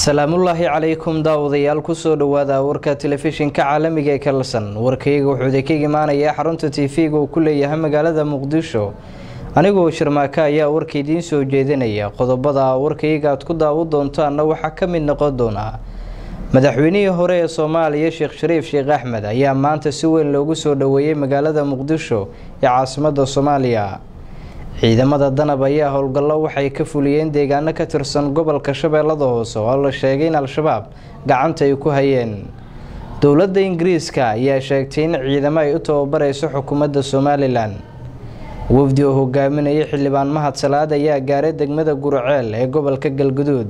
salaamullaahi calaykum daawadayaal kusoo dhowaada warka telefishinka caalamiga ee kalsan warkayga wuxuu idinkaga imaanayaa xarunta tv-ga uu ku leeyahay magaalada muqdisho anigoo sharmaaka ayaa warka idiin soo jeedinaya qodobada warkayga aad ku daawo doontaanna waxaa ka mid noqon doonaa madaxweynihii hore ee soomaaliya sheekh shariif sheekh axmed ayaa maanta si weyn loogu soo dhoweeyey magaalada muqdisho ee caasimada soomaaliya ciidamada danab ayaa howlgallo waxay ka fuliyeen deegaano ka tirsan gobolka shabeellada hoose oo la sheegay in al-shabaab gacanta ay ku hayeen dowladda ingiriiska ayaa sheegtay in ciidamo ay u tababareyso xukuumadda somalilan wafdi oo hogaaminaya xildhibaan mahad salaad ayaa gaaray degmada gurceel ee gobolka galguduud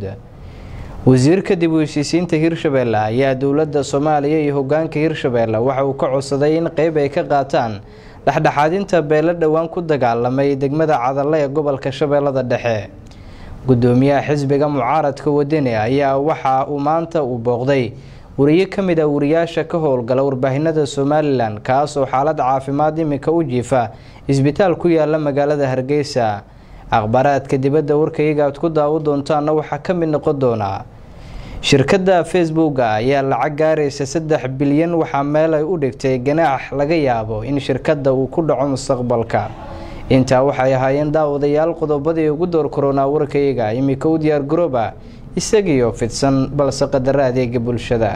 wasiirka dib u heshiisiinta hirshabeelle ayaa dowladda soomaaliya iyo hogaanka hirshabeelle waxa uu ka codsaday in qeyb ay ka qaataan dhexdhexaadinta beelo dhowaan ku dagaalamay degmada cadalle ee gobolka shabeellada dhexe gudoomiyaha xisbiga mucaaradka wadani ayaa waxa uu maanta uu booqday wariye ka mid ah wariyaasha ka howlgala warbaahinada somalilan kaas oo xaalad caafimaad iminka u jiifa isbitaal ku yaala magaalada hargeysa akhbaaraadka dibadda warkayga aad ku daawo doontaana waxaa ka mid noqon doonaa shirkadda facebooka ayaa lacag gaaraysa saddex bilyan waxaa meel ay u dhigtay ganaax laga yaabo in shirkadda uu ku dhaco mustaqbalka intaa waxay ahaayeen daawadayaal qodobadii ugu door koronaa warkayga iminka u diyaar garooba isagiioo fidsan balse qadara adeega bulshada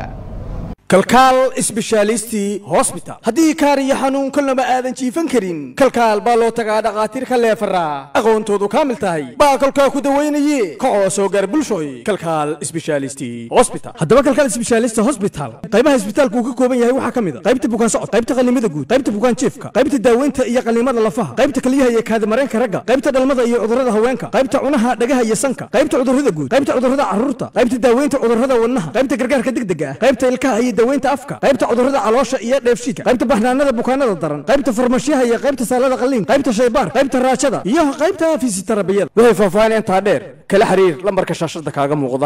kalkaal isbeshaalisti hosbital haddii kaar iyo xanuun kolnaba aadan jiifan karin kalkaal baa loo tagaa dhakhaatiir ka leefaraa aqoontoodu kaamil tahay baa kolkaa ku dawaynaye kacoo soo gaar bulshooy kalkaal isbeshaalisti hosbital haddaba kalkaal isbeshaalisti hosbital qaybaha isbitaalku uu ka kooban yahay waxaa ka mid a qaybta bukaan socod qaybta qallimada guud qaybta bukaan jiifka qaybta daaweynta iyo qallimada lafaha qaybta kaliyaha iyo kaadimareenka ragga qaybta dhalmada iyo cudurrada haweenka qaybta cunaha dhagaha iyo sanka qaybta cudurrada guud qaybta cudurrada carruurta qaybta daaweynta cudurrada wadnaha qaybta gargaarka degdega ah qaybta ilkaha iyo daweynta afka qaybta cudurrada caloosha iyo dheefshiidka qaybta baxnaanada bukaanada daran qaybta farmashiyaha iyo qaybta saalada qalliin qaybta shaybaar qaybta raajada iyo qaybta fisitarabiyada waxay faahfaahin intaa dheer kala xiriir lambarka shaashada kaaga muuqda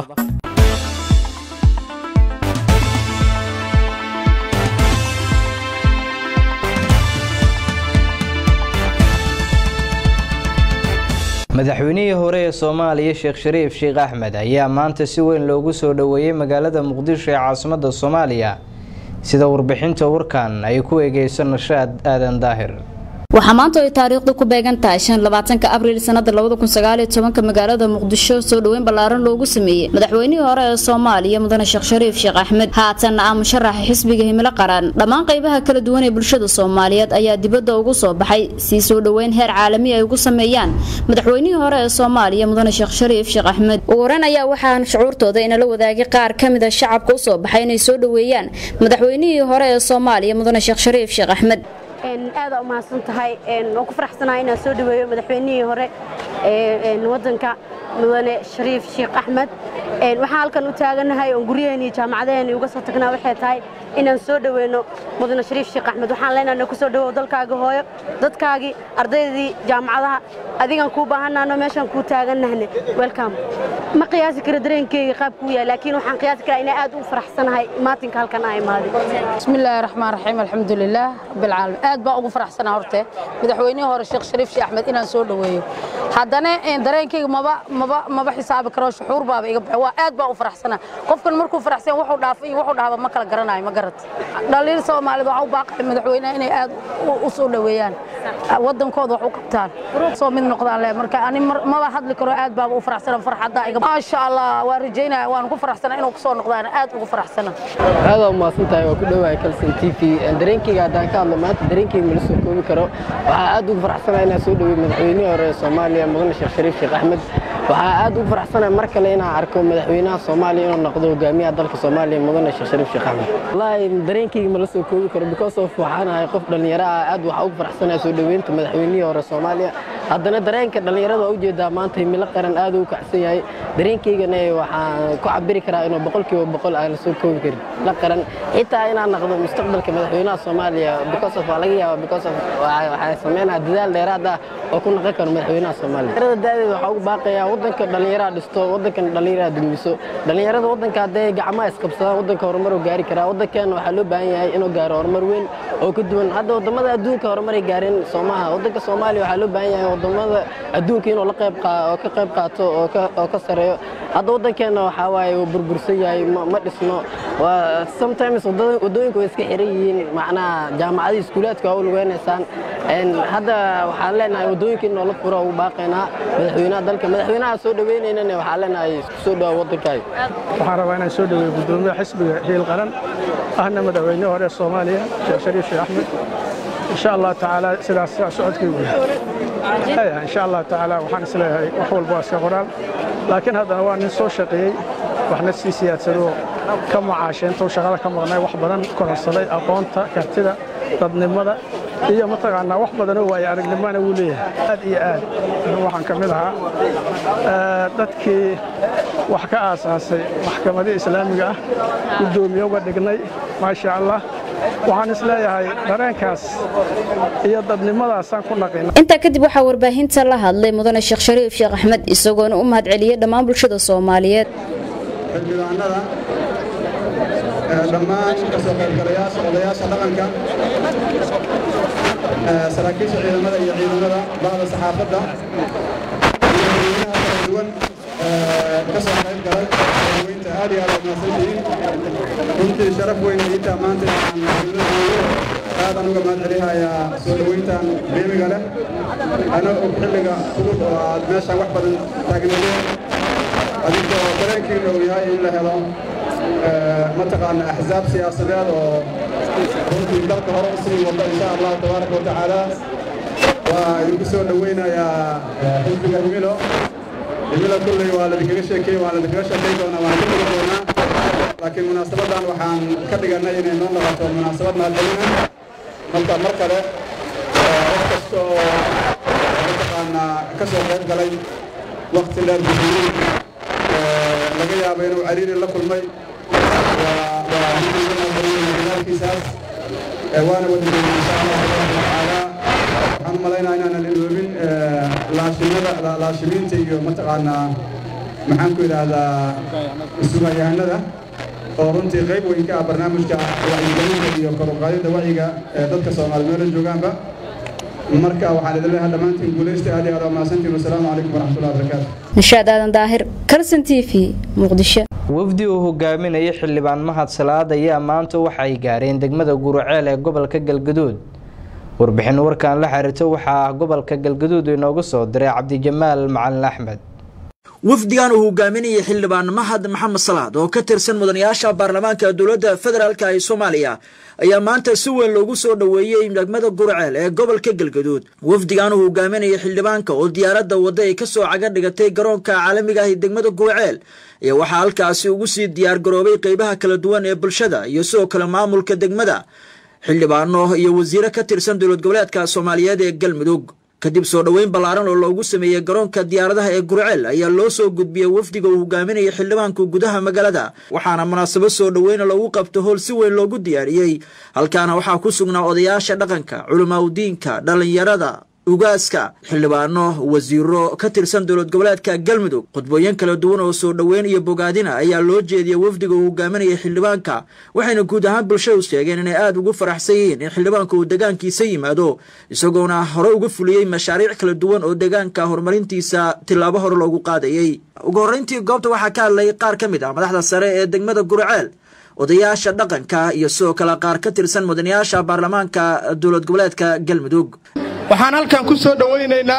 madaxweynihii hore ee soomaaliya sheekh shariif sheekh axmed ayaa maanta si weyn loogu soo dhoweeyey magaalada muqdisho ee caasimada soomaaliya sida warbixinta warkan ay ku eegeyso nashaad aadan daahir waxaa maanta ay taariikhdu ku beegan tahay shan labaatanka abriil sanada labada kun sagaaliyo tobanka magaalada muqdisho soo dhoweyn ballaaran loogu sameeyey madaxweynihii hore ee soomaaliya mudane sheekh shariif sheekh axmed haatanna ah musharaxa xisbiga himilo qaran dhammaan qaybaha kala duwan ee bulshada soomaaliyeed ayaa dibadda ugu soo baxay sii soo dhoweyn heer caalami ay ugu sameeyaan madaxweynihii hore ee soomaaliya mudane sheekh shariif sheekh axmed ugu horeyn ayaa waxaan shucuurtooda inala wadaagay qaar ka mid a shacabka usoo baxay inay soo dhoweeyaan madaxweynihii hore ee soomaaliya mudane sheekh shariif sheekh axmed aada u mahadsan tahay waan ku faraxsanahay inaan soo dhaweeyo madaxweynihii hore wadanka mudane shariif sheekh axmed waxaan halkan u taaganahay oon guryaheeni jaamacadaheeni uga soo tagnaa waxay tahay inaan soo dhaweyno mudane shariif sheekh axmed waxaan leenahay ku soo dhawow dalkaaga hooyo dadkaagii ardaydii jaamacadaha adigan kuu baahannaano meeshaan kuu taaganahne welcome ma qiyaasi karo dareenkeyga qaabkuu yahay laakiin waxaan qiyaasi karaa inaan aad u faraxsanahay maatinka halkan aa imaaday bismillaahi raxmaan raxiim alxamdulilaah rabbilcaalamiin aad baan ugu faraxsanaa horte madaxweynihii hore sheekh shariif sheekh axmed inaan soo dhoweeyo haddana dareenkeyga maba maba maba xisaabi karo shuxuur baaba iga baxay waa aad baan u faraxsanaa qofkan markuu faraxsan wuxuu dhaafay iyo wuxuu dhaaba ma kala garanayo ma garat dhaliil soomaalida waxaa u baaqay madaxweynaha inay aad u soo dhoweeyaan wadankooda wax u qabtaan soo mid noqdaan le marka ani maba hadli karo aad baaba u faraxsana farxadda iga maasha allah waa rajaynaya waan ku faraxsanaa inuu kusoo noqdaan aad ugu faraxsana aada u mahadsan tahay waa ku dhowahay kalson t v dareenkeyga haddaan ka hadlo maanta dareenkeyga mala soo koobi karo waxaa aad ugu faraxsanaa inaan soo dhowey madaxweynihii hore ee soomaaliya mudane sheekh shariif sheekh axmed waxaa aad ugu faraxsanaa mar kale inaan arko madaxweynaha soomaaliya inuu noqdo hogaamiyaha dalka soomaaliya mudane sheekh shariif sheekh axmed wallaahi dareenkeyga mala soo koobi karo because of waxaan ahay qof dhallinyaro ah aad waxaa ugu faraxsanaa soo dhoweynta madaxweynihii hore soomaaliya haddana dareenka dhallinyarada waa ujeedaa maanta himilo qaran aad ugu kacsan yahay dareenkeygana waxaan ku cabiri karaa inuu boqolkiiba boqol aan la soo koobi karin la qaran xitaa inaan noqdo mustaqbalka madaxweynaha soomaaliya because of waa laga yaaba because of waxay sameynaa dadaal dheeraad ah oo ku noqon karo madaxweynaha soomaaliya dhallinyarada da'deeda waxaa ugu baaqayaa waddanka dhallinyaraha dhisto waddankan dhallinyaraha dumiso dhallinyarada waddanka hadday gacmaha isqabsadaan waddanka horumar uu gaari karaa waddankeena waxaa loo baahan yahay inuu gaaro horumar weyn oo ka duwan hadda waddamada adduunka horumaray gaareen soomaha waddanka soomaaliya waxaa loo baahan yahay waddamada adduunka inuu la qayb oo ka qayb qaato oo ka oo ka sareeyo hadda waddankeenna waxaa waaye wuu burbursan yahay ma dhisno sometimes waddooyinku way iska xiran yihiin macnaha jaamacadii iskuulaadka waa u lugeynaysaan hadda waxaan leenahay waddooyinka in noola furo ugu baaqaynaa madaxweynaha dalka madaxweynaha soo dhaweynaynana waxaan leenahay isku soo dhawa waddankaaga waxaan rabaa inaan soo dhaweeyo guddoomiyaha xisbiga hiil qaran ahna madaxweyne hore soomaaliya sheekh shariif sheekh axmed insha allah tacaala sidaas socodkaygu insha allah tacaala waxaan isleeyahay wax walba waa iska qoraal laakiin haddana waa nin soo shaqeeyey waxna sii siyaadsadoo ka macaashay intuu shaqada ka maqnay wax badan kororsaday aqoonta kartida dadnimada iyo mataqaanaa wax badanoo waaye aragnimana wuu leeyahay aad iyo aad waxaan ka mid ahaa dadkii wax ka aasaasay maxkamadii islaamiga ah guddoomiye uga dhignay maasha allah waxaan isleeyahay dareenkaas iyo dadnimadaasaan ku naqina intaa kadib waxaa warbaahinta la hadlay mudane sheekh shariif sheekh axmed isagoona u mahad celiyey dhammaan bulshada soomaaliyeed xildhibaanada dhammaan kasoo qaybgalayaasha odayaasha dhaqanka saraakiisha ciidamada iyo ciidamada bacda saxaafadda iyo dadweynaha kala duwan ka soo qayb galay weynta aad iyo aad umahadsantihiin runtii sharaf weyn iintaa maanta inaan aadan uga mahad celihayaa soo dhoweyntan qiimiga leh ana og xilliga fudud oo aad meeshaan wax badan taagnaydeen adinkoo dareenkiina uu yahay in la helo mataqaana axsaab siyaasadeed oo runtii dalka hore u sii wada insha allahu tabaaraka watacaala waa idinku soo dhoweynayaa xisbiga himilo himilo kulley waa ladinkaga sheekey waa ladinkaga sheekey doonaa waan ka tegi doonaa laakiin munaasabadan waxaan ka dhigannay inay noo noqoto munaasabad mahadcelina marka mar kale qof kasta oo mataqaanaa ka soo qayb galay wakti dheer buxuuri laga yaabo inuu cariiri la kulmay dadaalkiisaas waana wadageeyey insha allah tabaaraka watacaala waxaan u malaynaa inaanan iloobin laashimada laashimiinta iyo mataqaanaa maxaan ku idhaahdaa sugayahanada oo runtii qayb weyn ka ah barnaamijka wacyigelinta iyo kor u qaadidda wacyiga ee dadka soomaali meelo joogaanba marka waxaan idin leeyahay dhammaantiin guulaysta aad iyo aad waa mahadsantiin wasalaamu calaykum waraxmatullahi wabarakaatu nishaad aadan daahir kalson t v muqdisho wafdi uu hogaaminayay xildhibaan mahad salaad ayaa maanta waxa ay gaareen degmada guruceel ee gobolka galgaduud warbixin warkan la xiriirto waxaa ah gobolka galgaduud inoogu soo diray cabdijamaal macalin axmed wafdigan uu hogaaminayay xildhibaan mahad maxamed salaad oo ka tirsan mudanayaasha baarlamaanka dowladda federaalka ee soomaaliya ayaa maanta si weyn loogu soo dhoweeyey degmada gurceel ee gobolka galgaduud wafdigan uu hogaaminayay xildhibaanka oo diyaaradda wadda ay ka soo caga dhigatay garoonka caalamiga ah ee degmada gurceel ayaa waxaa halkaasi ugu sii diyaar garoobay qeybaha kala duwan ee bulshada iyo sidoo kale maamulka degmada xildhibaano iyo wasiiro ka tirsan dowlad goboleedka soomaaliyeed ee galmudug kadib soo dhoweyn ballaaran oo loogu sameeyey garoonka diyaaradaha ee gurceel ayaa loo soo gudbiyey wafdiga uu hogaaminayay xildhibaanku gudaha magaalada waxaana munaasabad soo dhoweyna loogu qabto howl si weyn loogu diyaariyey halkaana waxaa ku sugnaa odayaasha dhaqanka culimaadudiinka dhallinyarada ugaaska xildhibaano wasiiro ka tirsan dowlad goboleedka galmudug khudbooyin kala duwan oo soo dhoweyn iyo bogaadina ayaa loo jeediyey wafdiga uu hogaaminayay xildhibaanka waxayna guud ahaan bulshadu sheegeen inay aada ugu faraxsan yihiin in xildhibaanka uu degaankiisa yimaado isagoona hore uga fuliyey mashaariic kala duwan oo deegaanka horumarintiisa tillaabo hore loogu qaadayey ugu horreyntii goobta waxaa ka hadlay qaar ka mid ah madaxda sare ee degmada gurceel odayaasha dhaqanka iyo sidoo kale qaar ka tirsan mudanayaasha baarlamaanka dowlad goboleedka galmudug waxaan halkan ku soo dhowaynaynaa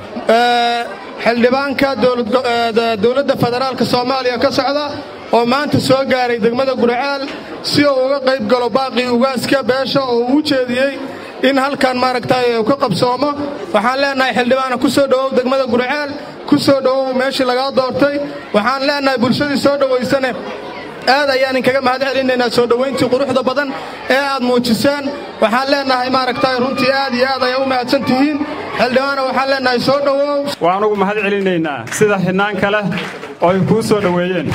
xildhibaanka dowladda federaalka soomaaliya ka socda oo maanta soo gaaray degmada gurceel si uu uga qayb galo baaqii ugaaska beesha oo uu u jeediyey in halkan maaragtay uu ka qabsoomo waxaan leenahay xildhibaana ku soo dhowow degmada gurceel ku soo dhowow meeshii lagaa doortay waxaan leenahay bulshadii soo dhowaysane aad ayaan inkaga mahad celinaynaa soo dhowayntii quruxda badan ee aad muujiseen waxaan leenahay maaragtay runtii aad iyo aad ayaa u mahadsan tihiin xildhibaana waxaan leenahay soo dhowow waan ugu mahad celinaynaa sida xidhnaanka leh oo ay kuu soo dhoweeyeen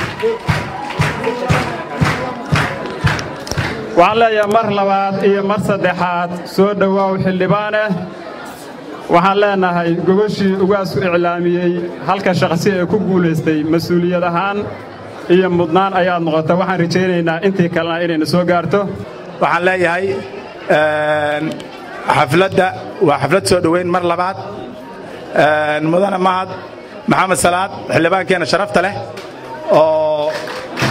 waxaan leeyahay mar labaad iyo mar saddexaad soo dhowaaw xildhibaaneh waxaan leenahay gogoshii ugaasku iclaamiyey halka shaqsi ee ku guulaystay mas-uuliyad ahaan iyo mudnaan ayaad noqota waxaan rajaynaynaa intii kalena inayna soo gaarto waxaan leeyahay xafladda waa xaflad soo dhoweyn mar labaad mudane mahad maxamed salaad xildhibaankeenna sharafta leh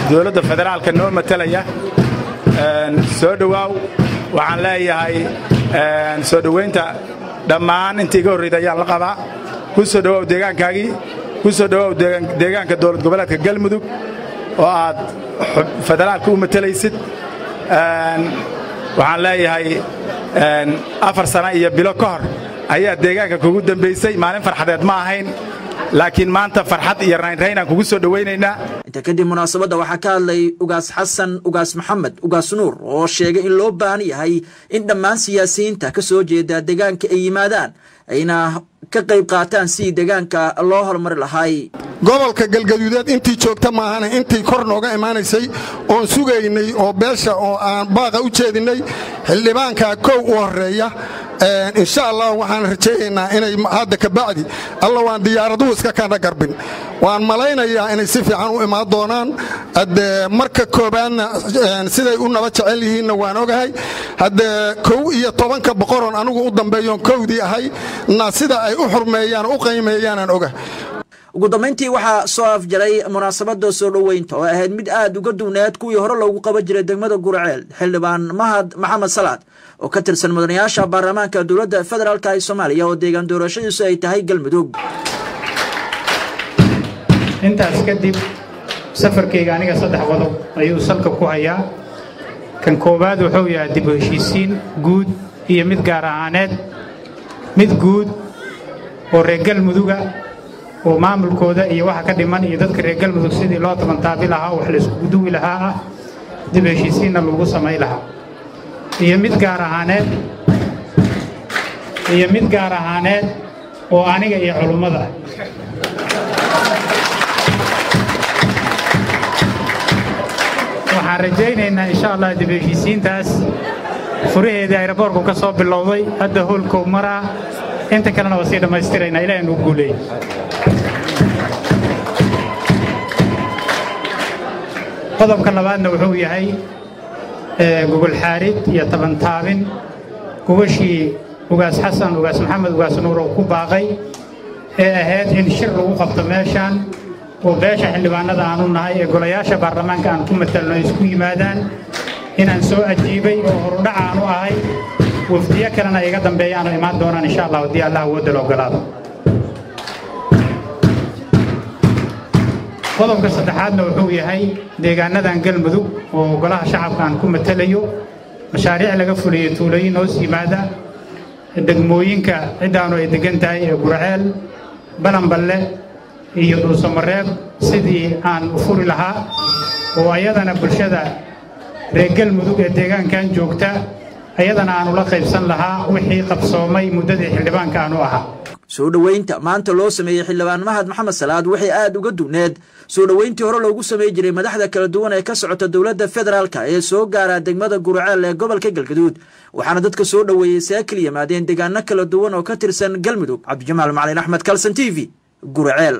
dowladda federaalka noo matalaya soo dhowaaw waxaan leeyahay soo dhowaynta dhammaan intii iga horreyda ayaan la qabaa ku soo dhowaaw deegaankaagii ku soo dhowaaw deegaanka dowlad goboleedka galmudug oo aad federaalka u matalaysid waxaan leeyahay afar sana iyo bilo ka hor ayaa deegaanka kugu dambaysay maalin farxadeed ma ahayn laakiin maanta farxad iyo raynraynaan kugu soo dhowaynaynaa inta kadib munaasabadda waxaa ka hadlay ugaas xasan ugaas maxamed ugaas nuur oo sheegay in loo baahan yahay in dhammaan siyaasiyiinta ka soo jeeda deegaanka ay yimaadaan ayna ka qayb qaataan sidii deegaanka loo horumari lahay gobolka galgaduudeed intii joogta maahane intii kor nooga imaanaysay oon sugaynay oo beesha oo aan baaqa u jeedinnay xildhibaankaa kow u horreeya insha allah waxaan rajaynaynaa inay hadda kabacdi alla waan diyaaraduhu iska kana garbin waan malaynayaa inay si fiican u imaan doonaan hadde marka koobaadna siday u naba jecel yihiinna waan ogahay hadde kow iyo tobanka boqoroon anigu u dambeeyoon kowdii ahay na sida ay u xurmeeyaan u qaymeeyaanaan ogahay ugu dambayntii waxaa soo afjaray munaasabada soo dhoweynta oo ahayd mid aad uga duwneed kuwii hore loogu qaban jiray degmada gurceel xildhibaan mahad maxamed salaad oo ka tirsan mudanayaasha baarlamaanka dowladda federaalk ee soomaaliya oo deegaan doorashadiisu ay tahay galmudug intaas kadib safarkayga aniga saddex qodob ayuu salka ku hayaa kan koowaad wuxuu yahay dib u heshiisiin guud iyo mid gaar ahaaneed mid guud oo reer galmuduga oo maamulkooda iyo waxa ka dhiman iyo dadka reer galmudug sidii loo tabantaabi lahaa wax la iskugu duwi lahaa ah dib heshiisiinna lagu samay lahaa iyo mid gaar ahaaneed iyo mid gaar ahaaneed oo aniga iyo culummada waxaan rajaynaynaa insha allah dib heshiisiintaas furaheedii ayraboorku ka soo bilowday hadda hoolkow maraa inta kalena waa sii dhammaystiraynaa ilaah inuu guuleeyey qodobka labaadna wuxuu yahay gogol xaarid iyo tabantaabin gogashii ugaas xasan ugaas maxamed ugaas nuur oo ku baaqay ee ahayd in shir lagu qabto meeshaan oo beesha xildhibaanada aanu nahay ee golayaasha baarlamaanka aan ku matalno isku yimaadaan inaan soo ajiibay oo horudhac aanu ahay wafdiyo kalena iga dambeeyaanu imaan doonaan insha allah haddii allah awoodda la ogolaado qodobka saddexaadna wuxuu yahay deegaanadan galmudug oo golaha shacabka aan ku matalayo mashaariic laga fuliyo tuulooyin hoos yimaada degmooyinka ciddaanu ay degan tahay ee gurceel balanballe iyo dhuusamareeb sidii aan u furi lahaa oo ayadana bulshada reer galmudug ee deegaankan joogta ayadana aan ula qaybsan lahaa wixii qabsoomay muddadii xildhibaanka aanu ahaa soo dhoweynta maanta loo sameeyey xildhibaan mahad maxamed salaad waxay aad uga duwneed soo dhoweyntii hore loogu samey jiray madaxda kala duwan ee ka socota dowladda federaalk ee soo gaara degmada gurceel ee gobolka galgaduud waxaana dadka soo dhoweeyey saakil yimaadeen deegaano kala duwan oo ka tirsan galmudug cabdijamaal macalin axmed kalson t v gurceel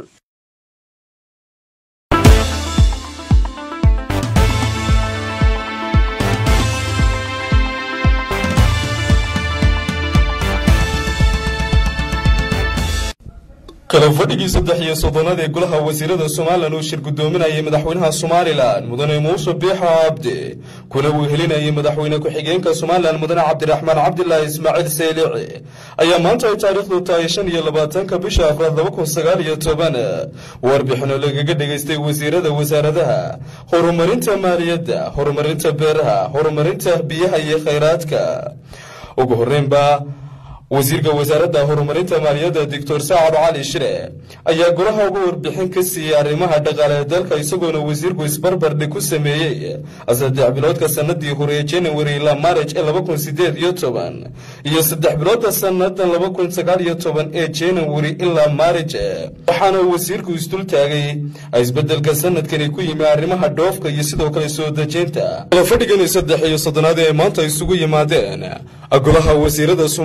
kala fadhigii saddex iyo soddonaad ee golaha wasiirada somalilan uu shir guddoominayay madaxweynaha somalilan mudane muuse biixo cabdi kuna uu helinayay madaxweyne ku-xigeenka somalilan mudane cabdiraxmaan cabdilaahi ismaaciil seylici ayaa maanta ay taariikhdu tahay shan iyo labaatanka bisha afraad laba kun sagaal iyo toban warbixino lagaga dhegaystay wasiirada wasaaradaha horumarinta maaliyadda horumarinta beeraha horumarinta biyaha iyo khayraadka ugu horreynba wasiirka wasaaradda horumarinta maaliyadda doctor saacad cali shire ayaa golaha uga warbixin ka siiyey arrimaha dhaqaale ee dalka isagoona wasiirku isbarbardhig ku sameeyey saddex biloodka sanadii hore ee january ilaa maarij ee laba kun sideed iyo toban iyo saddex biloodka sanadan laba kun sagaal iyo toban ee january ilaa maarij waxaana wasiirku isdul taagay isbedelka sanadkani ku yimi arrimaha dhoofka iyo sidoo kale soo dejinta fadhigani saddex iyo soddonaad ee maanta isugu yimaadeen golaha wasiirada somalilan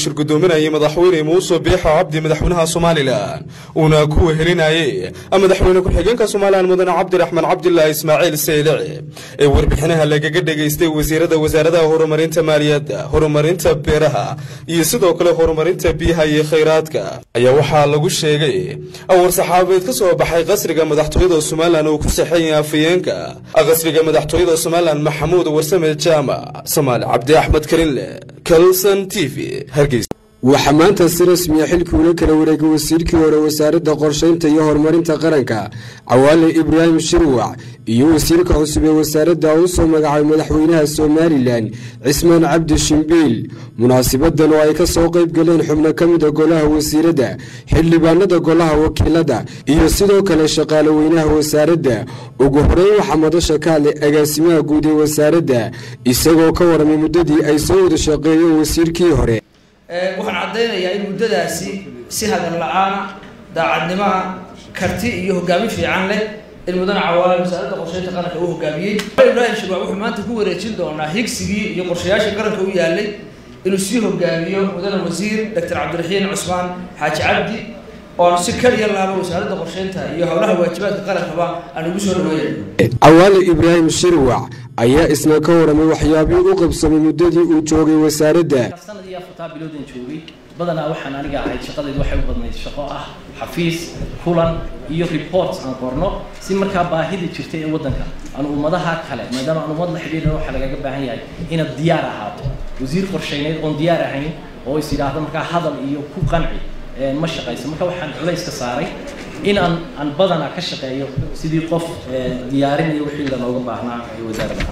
shir gudoominayay madaxweyne muuse biixo cabdi madaxweynaha somalilan uuna ku wehelinayay madaxweyne ku-xigeenka somalilan mudane cabdiraxmaan cabdilaahi ismaaciil seylici ee warbixinaha lagaga dhegaystay wasiirada wasaaradaha horumarinta maaliyadda horumarinta beeraha iyo sidoo kale horumarinta biyaha iyo khayraadka ayaa waxaa lagu sheegay war-saxaabeed ka soo baxay qasriga madaxtooyada somalilan uu ku saxeeyay afayeenka qasriga madaxtooyada somalilan maxamuud warsame jaamac soomaali cabdi axmed karinle kalson t v hargeysa waxaa maanta si rasmiya xilkii ula kala wareegay wasiirkii hore wasaaradda qorshaynta iyo horumarinta qaranka cawaale ibraahim shirwac iyo wasiirka cusub ee wasaaradda u soo magacaabay madaxweynaha somalilan cismaan cabdi shimbiil munaasibadan oo ay ka soo qayb galeen xubno ka mida golaha wasiiradda xildhibaanada golaha wakiilada iyo sidoo kale shaqaale weynaha wasaaradda ugu horeyn waxaa madasha ka hadlay agaasimaha guud ee wasaaradda isagoo ka waramay muddadii ay soo wada shaqeeyeen wasiirkii hore waxaan caddaynayaa in muddadaasi si hadan la-aana daacadnimaha karti iyo hogaamin fiican leh in mudane cawaale wasaaradda qorsheynta qaranka uu hogaamiyey ibraahim shirwac wuxuu maanta ku wareejin doonaa higsigii iyo qorshayaashii qaranka u yaalay inuu sii hogaamiyo mudane wasiir doctor cabdiraxiin cusmaan xaaji cabdi oon si kaliya laaba wasaaradda qorsheynta iyo howlaha waajibaadka qarankaba aan ugu soo dhaweeya cawaale ibraahim shirwac ayaa isna ka waramay waxyaabihii u qabsamay muddadii uu joogay wasaaradda sanad iyo afartaa biloodan joogay badanaa waxaan aniga ahayd shaqadaydu waxay u badnayd shaqo ah xafiis kulan iyo reports aan qorno si markaa baahida jirtay ee waddanka aan ummadaha kale maadaama aan ummad la xidhiidhan waxaa lagaga baahan yahay inaad diyaar ahaato wasiir qorshayneed oon diyaar ahayn oo is yidhaahdo markaa hadal iyo ku qanci ma shaqayso marka waxaan culayska saaray in aan aan badanaa ka shaqeeyo sidii qof diyaarinaya wixii lanooga baahnaa ee wasaaradaha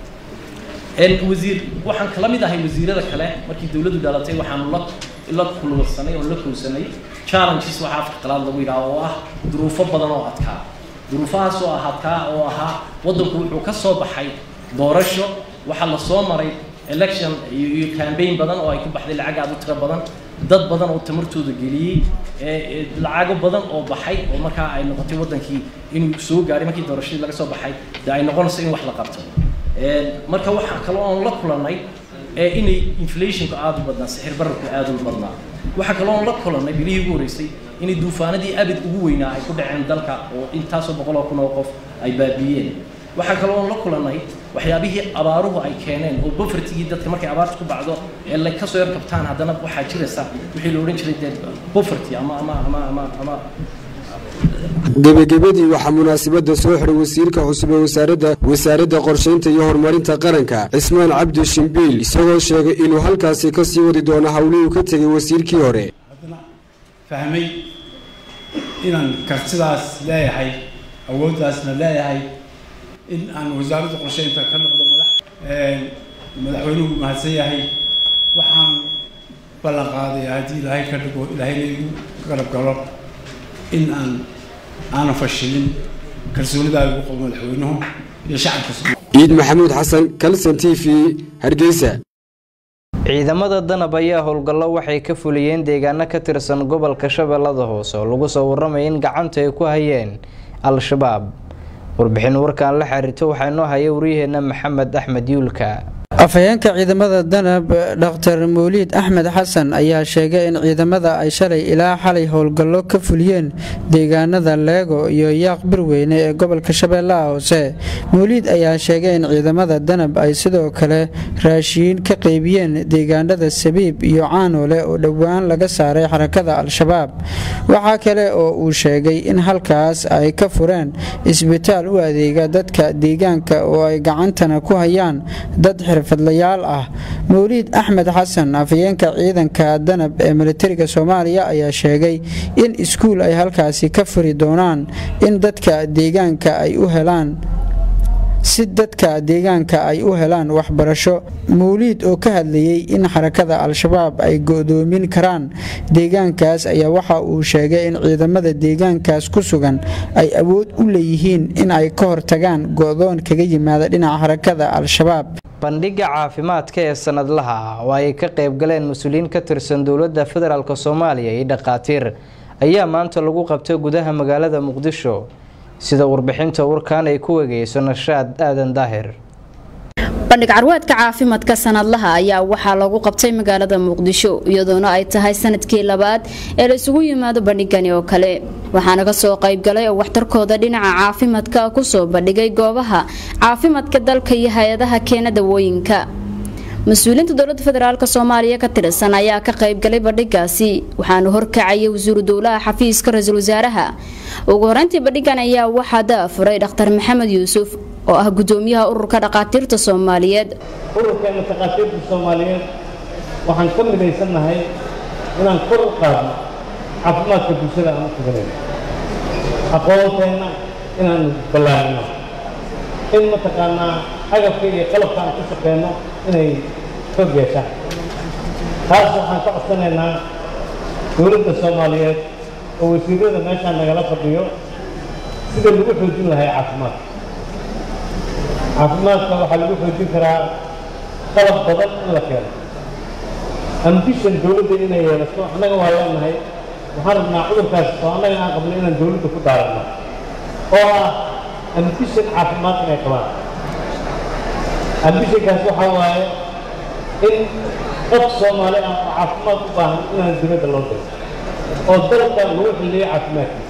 wasiir waxaan kala mid ahay wasiirada kale markii dowladdu dhalatay waxaanu la la kulsanay oo la kulsanay challenges waxaa afka qalaad lagu yidhaha oo ah duruufo badan oo adkaa duruufahaas oo ah adkaa oo ahaa waddanku wuxuu ka soo baxay doorasho waxaa la soo maray election iyo campaign badan oo ay ku baxday lacag aad u tiro badan dad badan oo tamartooda geliyey lacago badan oo baxay oo markaa ay noqotay waddankii inuu soo gaaray markii doorashadii laga soo baxay dee ay noqonayso in wax la qabto marka waxaa kaloo oon la kulannay inay inflationku aada u badnaa sixir bararku aada u badnaa waxaa kaloo oon la kulannay bilihii ugu horreysay inay duufaanadii abid ugu weynaa ay ku dhaceen dalka oo intaasoo boqol oo kun oo qof ay baabiiyeen waxaa kaloo oon la kulannay waxyaabihii abaaruhu ay keeneen oo bofertigii dadka markay abaarta ku bacdo ee la kasoo yar kabtaan haddana waxaa jiraysa wixii la odhan jiray dee boferty ama ama ama ama ama gebagabadii waxaa munaasabadda soo xiray wasiirka cusub ee wasaaradda wasaaradda qorshaynta iyo horumarinta qaranka cismaan cabdi shimbiil isagoo sheegay inuu halkaasi ka sii wadi doono howlihuu ka tegay wasiirkii hore fahmay inaan kartidaas leeyahay awooddaasna leeyahay in aan wasaaradda qorshaynta ka noqdo madax madaxweynuhu mahadsan yahay waxaan ballan qaadaya haddii ilaahay ka dhigo ilaahayna igu garab galo in aan aanan fashilin kalsoonidaa lagu qabo madaxweynuhu iyo shacabka ciid maxamuud xasan kalson t v hargeysa ciidamada danab ayaa howlgallo waxay ka fuliyeen deegaano ka tirsan gobolka shabeellada hoose oo lagu soo waramaya in gacanta ay ku hayeen al-shabaab warbixin warkaan la xiriirto waxaa inoo haya waryaheena maxamed axmed yuulka afhayeenka ciidamada danab dhaktar mawliid axmed xasan ayaa sheegay in ciidamada ay shalay ilaa xalay howlgallo ka fuliyeen deegaanada leego iyo yaaq birweyne ee gobolka shabeellaha hoose mawliid ayaa sheegay in ciidamada danab ay sidoo kale raashiin ka qeybiyeen deegaanada sabiib iyo caanoole oo dhowaan laga saaray xarakada al-shabaab waxaa kale oo uu sheegay in halkaas ay ka fureen isbitaal u adeega dadka deegaanka oo ay gacantana ku hayaan dad xirfadlayaal ah mawliid axmed xasan afhayeenka ciidanka danab ee militariga soomaaliya ayaa sheegay in iskuul ay halkaasi ka furi doonaan in dadka deegaanka ay u helaan si dadka deegaanka ay u helaan waxbarasho mawliid oo ka hadlayey in xarakada al-shabaab ay go'doomin karaan deegaankaas ayaa waxa uu sheegay in ciidamada deegaankaas ku sugan ay awood u leeyihiin in ay ka hortagaan go'doon kaga yimaada dhinaca xarakada al-shabaab bandhiga caafimaadka ee sanadlaha ah oo ay ka qayb galeen mas-uuliyiin ka tirsan dowladda federaalk soomaaliya iyo dhakhaatiir ayaa maanta lagu qabtay gudaha magaalada muqdisho sida warbixinta warkaan ay ku wegeyso nashaad aadan daahir bandhig carweedka caafimaadka sanadlaha ayaa waxaa lagu qabtay magaalada muqdisho iyadoona ay tahay sanadkii labaad ee la isugu yimaado bandhigani oo kale waxaana kasoo qaybgalay oo waxtarkooda dhinaca caafimaadka kusoo bandhigay goobaha caafimaadka dalka iyo hay-adaha keena dawooyinka mas-uuliyiinta dowlada federaalk soomaaliya ka tirsan ayaa ka qaybgalay bandhigaasi waxaana horkacaya wasiiru dowlaha xafiiska ra-iisul wasaaraha ugu horeyntii bandhigan ayaa waxaa daafuray dhakhtar maxamed yuusuf oo ah gudoomiyaha ururka dhakhaatiirta soomaaliyeed ururkeena dhakhaatiirta soomaaliyeed waxaan ka midaysannahay inaan kor u qaadno caafimaadka bulshada aan u tuganayno aqoonteenna inaan ballaarino in mataqaanaa agabka iyo qalabka aan ku shaqeyno inay xoog yeeshaan taas waxaan ka codsanaynaa dowladda soomaaliyeed oo wasiirada meeshaan nagala fadhiyo sida lagu xoojin lahay caafimaadka caafimaadka waxaa lagu xoojin karaa qalab badan in la keeno ambition dowladda inay yeelato annaga waa leenahay waxaan rabnaa cudurkaas oo annaga aan qabno inaan dowladda ku daaranno oo ah ambition caafimaad inay qabaan ambitionkaas waxaa waaye in qof soomaali ah oo caafimaad u baahan inaan dowladda loo diro oo dalka lagu xilliyo caafimaadkiisa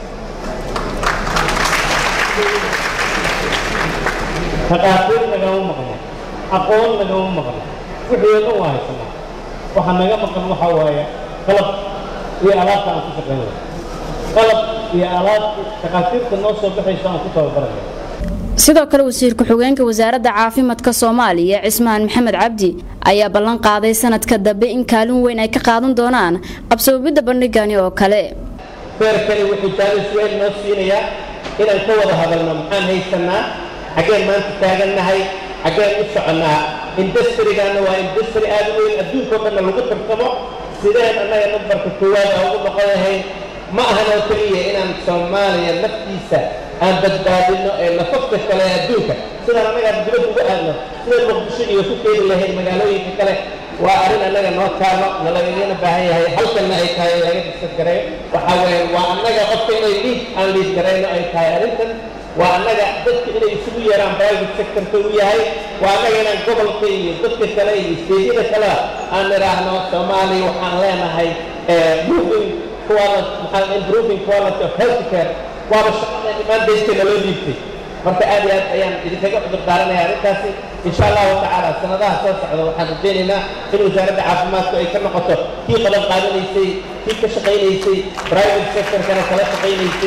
dhaqaatiir nagama maqno aqoon nagama maqno wixii oo dhan waa haysanaa waxa naga maqan waxaa waaye qalab iyo alaabta aan ku shaqeynayo qalab iyo alaabta dhaqaatiirta noo soo baxayso aan ku tababaranayo sidoo kale wasiir ku-xigeenka wasaaradda caafimaadka soomaaliya cismaan maxamed cabdi ayaa ballan qaaday sanadka dambe in kaalin weyn ay ka qaadan doonaan qabsoomidda bandhigani oo kale feerkani wuxuu jaalis weyn noo siinayaa inaan ka wada hadalno maxaan haysanaa xaggeen maanta taagannahay xaggeen u soconnaa industrigaana waa industry aad u weyn adduunkao dhanna lagu tartamo sideen annaga nambarka koowaad aan ugu noqon lahayn ma ahan oo keliya inaan soomaaliya naftiisa aan badbaadino ee nafafka kale ee adduunka sidaan annaga dibadda uga aadno sidaan muqdisho iyo ku keeni lahayn magaalooyinka kale waa arrin annaga noo taalo nalagagana baahan yahay halkanna ay tahay laga diskas gareeyo waxaa weeye waa annaga qofka inay liid aan liid garayno ay tahay arrintan waa annaga dadka inay isugu yeeraan private sectorka u yahay waa annaga inaan gobolka iyo dadka kale iyo steedyada kalea aan idhaahno soomaaliya waxaan leenahay moving quality maxaa improving quality of health care waaba shaqada imaandaystay naloo dhiibtay marka aad iyo aad ayaan idinkaga cudur daaranaya arrintaasi insha allahu tacaala sanadaha soo socda waxaan rajaynaynaa in wasaaradda caafimaadku ay ka noqoto kii qaban qaadanaysay kii ka shaqaynaysay private sectorkana kala shaqaynaysay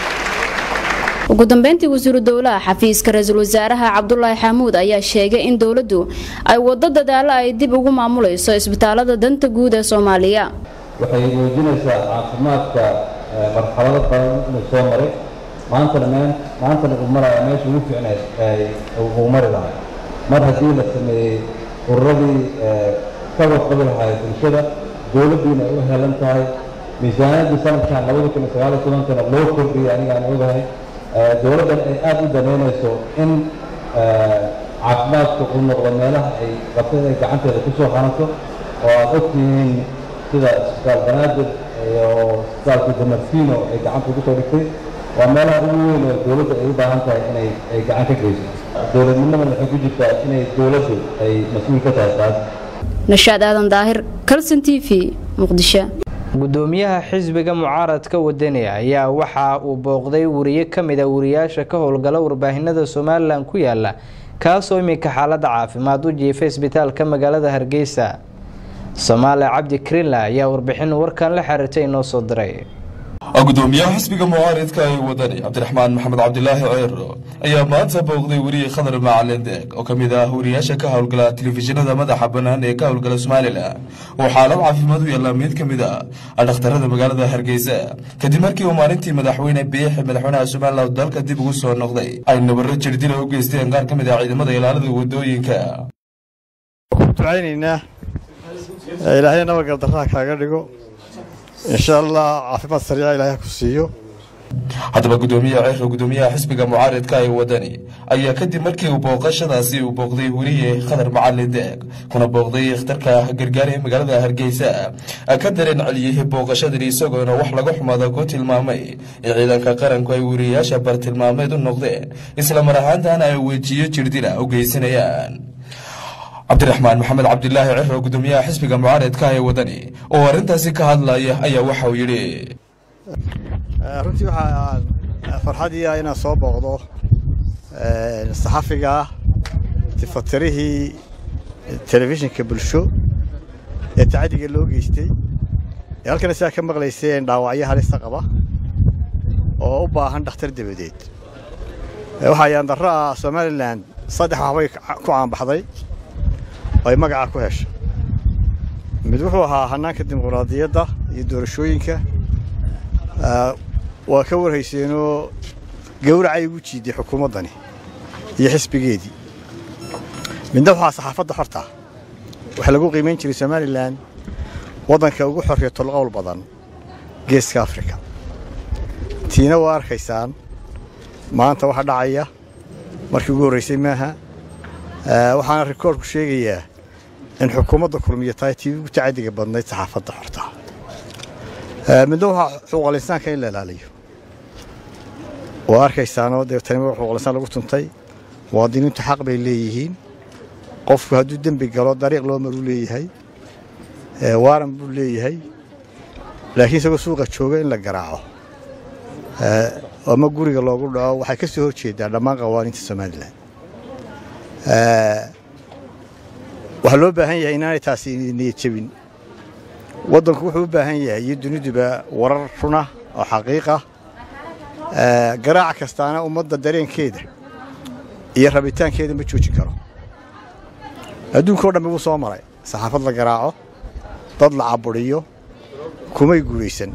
ugu dambeyntii wasiiru dowlaha xafiiska ra-iisul wasaaraha cabdulaahi xamuud ayaa sheegay in dowladdu ay wado dadaalo ay dib ugu maamulayso isbitaalada danta guud ee soomaaliya waxay muujinaysaa caafimaadka marxalado badan inuu soo maray maantana meen maantana uu maraya meesha ugu fiicneed uu mari lahaa mar haddii la sameeyey ururadii ka warqabi lahaay bulshada dowladdiina ay u helan tahay miisaaniyaddii sanadkan labada kun iyo sagaal iyo tobankana loo kordhiyay anigaan ogahay dowladdan ay aada u danaynayso in caafimaadku uu noqdo meelaha ay qabtada ay gacanteeda ku soo hanato oo aada ogtihiin sida isbitaal banaadir iyo isbitaalka damarfino ay gacanta ugu soo dhigtay waa meelaha ugu weyn oo dowladda ay u baahan tahay inay ay gacan ka geyso dowladnimadan waxay ku jirtaa inay dowladdu ay mas-uul ka tahay taas nashaad aadan daahir kalson t v muqdisho gudoomiyaha xisbiga mucaaradka wadani ayaa waxa uu booqday wariye ka mid a wariyaasha ka howlgala warbaahinada somalilan ku yaala kaasoo iminka xaalada caafimaad u jiifay isbitaalka magaalada hargeysa soomaali cabdi krinla ayaa warbixin warkan la xiriirtay inoo soo diray gudoomiyaha xisbiga mucaaridka ee wadani cabdiraxmaan maxamed cabdilaahi ceero ayaa maanta booqday weriye khadar macalin deeg oo ka mid ah wariyaasha ka howlgala telefishinada madaxa bannaan ee ka howlgala somalilan oo xaalad caafimaad u yaalla mid ka mid a dhakhtarada magaalada hargeysa kadib markii uu maalintii madaxweyne biixi madaxweynaha somalilan dalka dib ugu soo noqday ay nabaro jirdila u geysteen qaar ka mid ah ciidamada ilaalada wadooyinka ducaynaynaa ilaahay nabadgaldarraha kaaga dhigo insha allah caafimaad sariica ilaahay ku siiyo haddaba gudoomiyaha ceerka gudoomiyaha xisbiga mucaaridka ee wadani ayaa kadib markii uu booqashadaasi uu booqday weriye khadar macalin deeg kuna booqday ikhtarka gargaar ee magaalada hargeysa ka dareen celiyey booqashadani isagoona wax laga xumaada ku tilmaamay in ciidanka qaranku ay weriyayaasha bartilmaameed u noqdeen isla mar ahaantana ay wejiyo jirdila u geysanayaan cabdiraxmaan maxamed cabdilaahi ciro gudoomiyaha xisbiga mucaaradka ee wadani oo arrintaasi ka hadlaya ayaa waxa uu yidhi runtii waxaa farxadii ah inaan soo booqdo saxafiga tifatirihii telefishinka bulsho ee tacadiga loo geystay ee halkana sidaa ka maqlayseen dhaawacyo halista qaba oo u baahan dhakhtar dabadeed waxaa yaandarro ah somalilan saddex waxbay ku caanbaxday oo ay magaca ku heshay mid wuxuu ahaa hannaanka dimuqraadiyadda iyo doorashooyinka waa ka warhayseenoo gawracay ugu jiiday xukuumaddani iyo xisbigeedii midna waxaa saxaafadda xorta waxaa lagu qiimayn jiray somalilan waddanka ugu xorriya tolqowl badan geeska afrika tiina waa arkaysaan maanta waxa dhacaya markii ugu horraysay maaha waxaana rikoorku sheegayaa in xukuumadda kulmiya tahay tii ugu tacadiga badnayd saxaafadda xorta midna waxaa xuquuqal insaanka in la ilaaliyo waa arkaysaanoo dee tani xuquuqal insaan lagu tuntay muwaadiniintu xaq bay leeyihiin qofku hadduu dembi galo dariiq loo maruu leeyahay waaran buu leeyahay laakiin isagoo suuqa jooga in la garaaco ama guriga loogu dhaco waxay ka soo hor jeedaa dhammaan qawaaniinta somalilan waxaa loo baahan yahay inaanay taasi niyad jebin waddanku wuxuu u baahan yahay iyo duniduba warar runa oo xaqiiqa garaaca kastaana ummadda dareenkeeda iyo rabitaankeeda ma joojin karo adduunka o dhammi wuu soo maray saxaafad la garaaco dad la cabudhiyo kumay guulaysan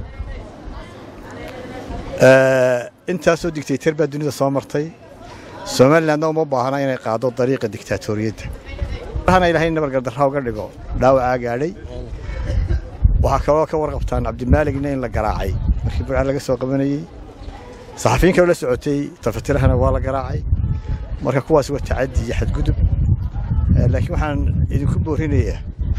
intaasoo digtaytar baa dunida soo martay somalilandna uma baahna inay qaado dariiqa diktaatoriyadda hana ilaahay nabargardarra uga dhigo dhaawacaa gaadhay waxaa kaloo ka warqabtaan cabdimaaligna in la garaacay markii burcaan laga soo qabanayey saxafiyin kaloo la socotay tafatirahana waa la garaacay marka kuwaas waa tacaddi iyo xadgudub laakiin waxaan idinku boorinayaa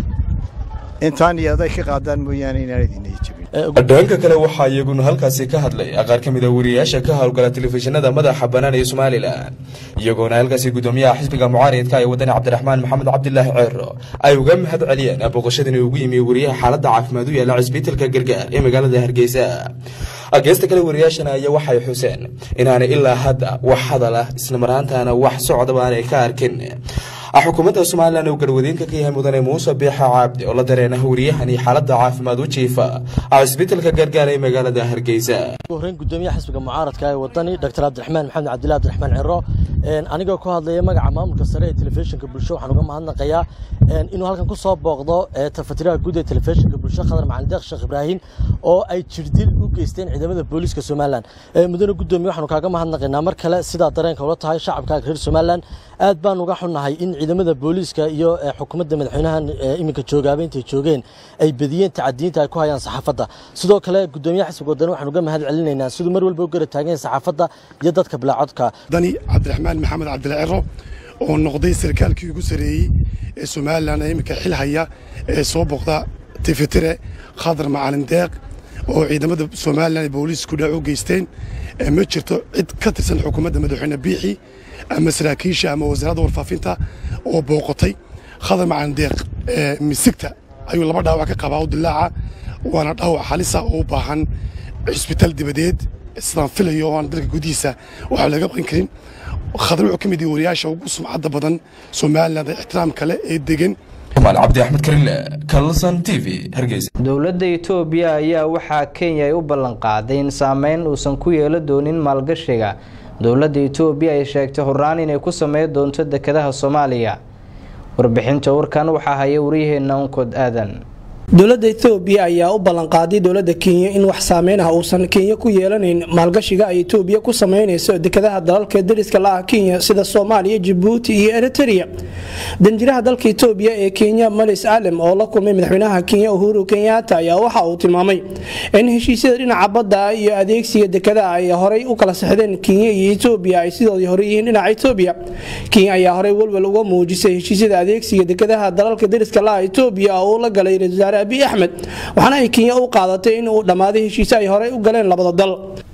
intaan iyo aday ka qaadaan mooyaane inaan idinay jebin dhanka kale waxaa iyaguna halkaasi ka hadlay qaar ka mid a wariyayaasha ka howlgala telefishinada madaxa bannaan ee somalilan iyagoona halkaasi gudoomiyaha xisbiga mucaaridka ee wadani cabdiraxmaan maxamed cabdilaahi ceero ay uga mahad celiyeen booqashadani ugu yimi wariyaha xaaladda caafimaad u yaala cisbitalka gargaar ee magaalada hargeysa geesta kale wariyaashana ayaa waxay xuseen inaanay ilaa hadda wax hadal ah isla maraantaana wax socdaba aanay ka arkin xukuumadda somalilan uu garwadeenka ka yahay mudane muuse biixa caabdi oo la dareena wariyahani xaaladda caafimaad u jiifa cisbitalka gargaar ee magaalada hargeysa horeyn gudoomiyaha xisbiga mucaaradka ee wadani dr cabdiraxmaan maxamed cabdillahi abdiraxmaan ciro anigoo ku hadlaya magaca maamulka sare ee telefishinka bulsho waxaan uga mahadnaqayaa inuu halkan ku soo booqdo tafatiraha guud ee telefishinka bulsho khadar macalin deeq sheekh ibraahim oo ay jirdil u geysteen ciidamada booliiska somalilan mudane gudoomiye waxaanu kaaga mahadnaqaynaa mar kale sidaa dareenka ula tahay shacabkaaga reer somalilan aad baan uga xunnahay in ciidamada booliiska iyo xukuumadda madaxweynahan iminka joogaaba intay joogeen ay bediyeen tacadiyiinta ay ku hayaan saxaafadda sidoo kale gudoomiyaha xisbiga wadani waxaan uga mahad celinaynaa siduu mar walba u gara taagan yahay saxaafadda iyo dadka bilaacodka dani cabdiraxmaan maxamed cabdila ciro oo noqday sarkaalkii ugu sareeyey ee somalilan ee iminka xil haya ee soo booqda tifitire khadar macalin deeq oo ciidamada somalilan ee booliisku dhac u geysteen ma jirto cid ka tirsan xukuumadda madaxweyne biixi ama saraakiisha ama wasaaradda warfaafinta oo booqotay khadar macalin deeq misigta ayuu laba dhaawac ka qabaa u dilaaca waana dhaawac halisa oo u baahan cisbitaal dibadeed sidaan filayo oo aan dalka gudihiisa waxa laga qaban karin khadar wuxuu ka mid yahay wariyaasha ugu sumcadda badan somaliland ee ixtiraam kale ee degan cabdi axmed karile kalson t v hargeysa dowladda itoobiya ayaa waxaa kenya ay u ballanqaaday in saameyn uusan ku yeelo doonin maalgashiga dowladda itoobiya ay sheegtay horaan inay ku sameyn doonto dekedaha soomaaliya warbixinta warkan waxaa haya waryaheena unkod aadan dowladda etoobiya ayaa u ballanqaaday dowladda kenya in wax saameyn ah uusan kenya ku yeelanayn maalgashiga ay etoobiya ku sameynayso dekedaha dalalka dariska la ah kenya sida soomaaliya jabuuti iyo eriteria danjiraha dalka etoobiya ee kenya malis alem oo la kulmay madaxweynaha kenya uhuru kenyaata ayaa waxa uu tilmaamay in heshiisyada dhinaca badda iyo adeegsiga dekedaha ay horey u kala sexdeen kenya iyo etoobiya ay sidoodii hore yihiin dhinaca etoobiya kenya ayaa horey welwel uga muujisay heshiisyada adeegsiga dekedaha dalalka dariska la ah etoobiya oo la galay ra-isul wasaare abiy axmed waxaana ay kenya u qaadatay in uu dhammaaday heshiise ay horey u galeen labada dal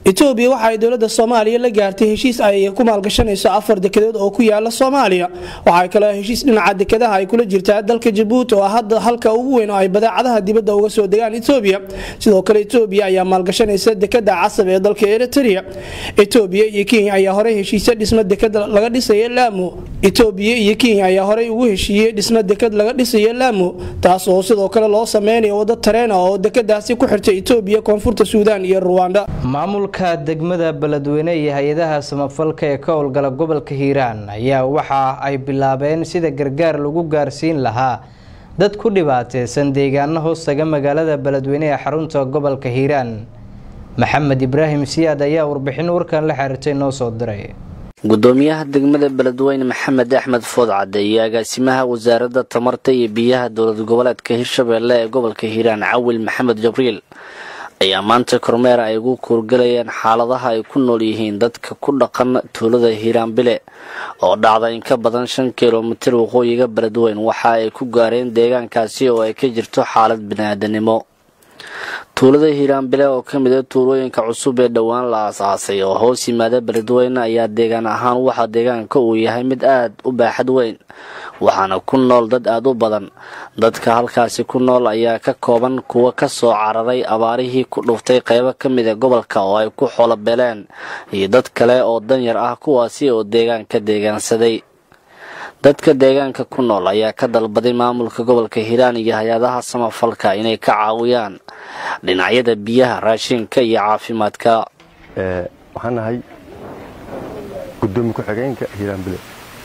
etoobiya waxa ay dowladda soomaaliya la gaartay heshiis ay ku maalgashanayso afar dekedood oo ku yaala soomaaliya waxaa kaloo heshiis dhinaca dekedaha ay kula jirtaa dalka jabuuti oo hadda halka ugu weyn oo ay badeecadaha dibadda uga soo degaan etoobiya sidoo kale etoobiya ayaa maalgashanaysa dekeda casab ee dalka eritrea etoobiya iyo kenya ayaa horey heshiisya dhisma dekeda laga dhisaya laamo etoobiya iyo kenya ayaa horey ugu heshiiyey dhisma deked laga dhisaya laamo taas oo sidoo kale loo sameynayo wado tareen ah oo dekedaasi ku xirta etoobiya koonfurta suudaan iyo ruwanda maamulka degmada beledweyne iyo hay-adaha samafalka ee ka howlgala gobolka hiiraan ayaa waxa ay bilaabeen sida gargaar lagu gaarsiin lahaa dad ku dhibaateysan deegaano hoostaga magaalada beledweyne ee xarunta gobolka hiiraan maxamed ibraahim siyaad ayaa warbixin warkan la xiriirtay noo soo diray gudoomiyaha degmada beledweyne maxamed axmed foodcadde iyo agaasimaha wasaaradda tamarta iyo biyaha dowlad goboleedka hirshabeelle ee gobolka hiiraan cawil maxamed jabriil ayaa maanta kormeer ay ugu kuurgalayeen xaaladaha ay ku nool yihiin dadka ku dhaqan tuulada hiiraan bile oo dhacda in ka badan shan kilomitir waqooyiga beledweyn waxa ay ku gaareen deegaankaasi oo ay ka jirto xaalad biniaadanimo tuulada hiiraanbile oo ka mid a tuulooyinka cusub ee dhowaan la aas-aasay oo hoos yimaada beledweyne ayaa deegaan ahaan waxaa deegaanka uu yahay mid aad u baaxad weyn waxaana ku nool dad aada u badan dadka halkaasi ku nool ayaa ka kooban kuwa ka soo cararay abaarihii ku dhuftay qaybo ka mid a gobolka oo ay ku xoolobeeleen iyo dad kale oo danyar ah kuwaasi oo deegaanka deegaansaday dadka deegaanka ku nool ayaa ka dalbaday maamulka gobolka hiiraan iyo hay-adaha samafalka inay ka caawiyaan dhinacyada biyaha raashinka iyo caafimaadka waxaan nahay gudoomiye ku-xigeenka hiiraanbile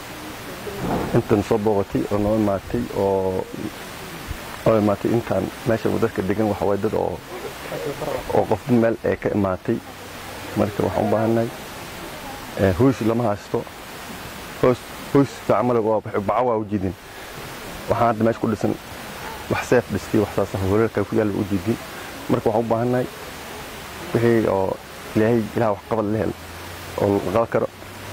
intan soo booqatay oo noo imaatay oo oo imaatay intaan meeshan dadka degan waxa waye dad oo oo qof meel ee ka imaatay marka waxaan u baahannahay hoys lama haysto hoos hoys fiican male baca waa u jiidin waxaan hadda meesha ku dhisan wax seef dhistay wax saas horeelka ku yaalla u jiidin marka waxaan u baahannahay wixii oo ilaahay ilaah wax qabad la hel oo la qaban karo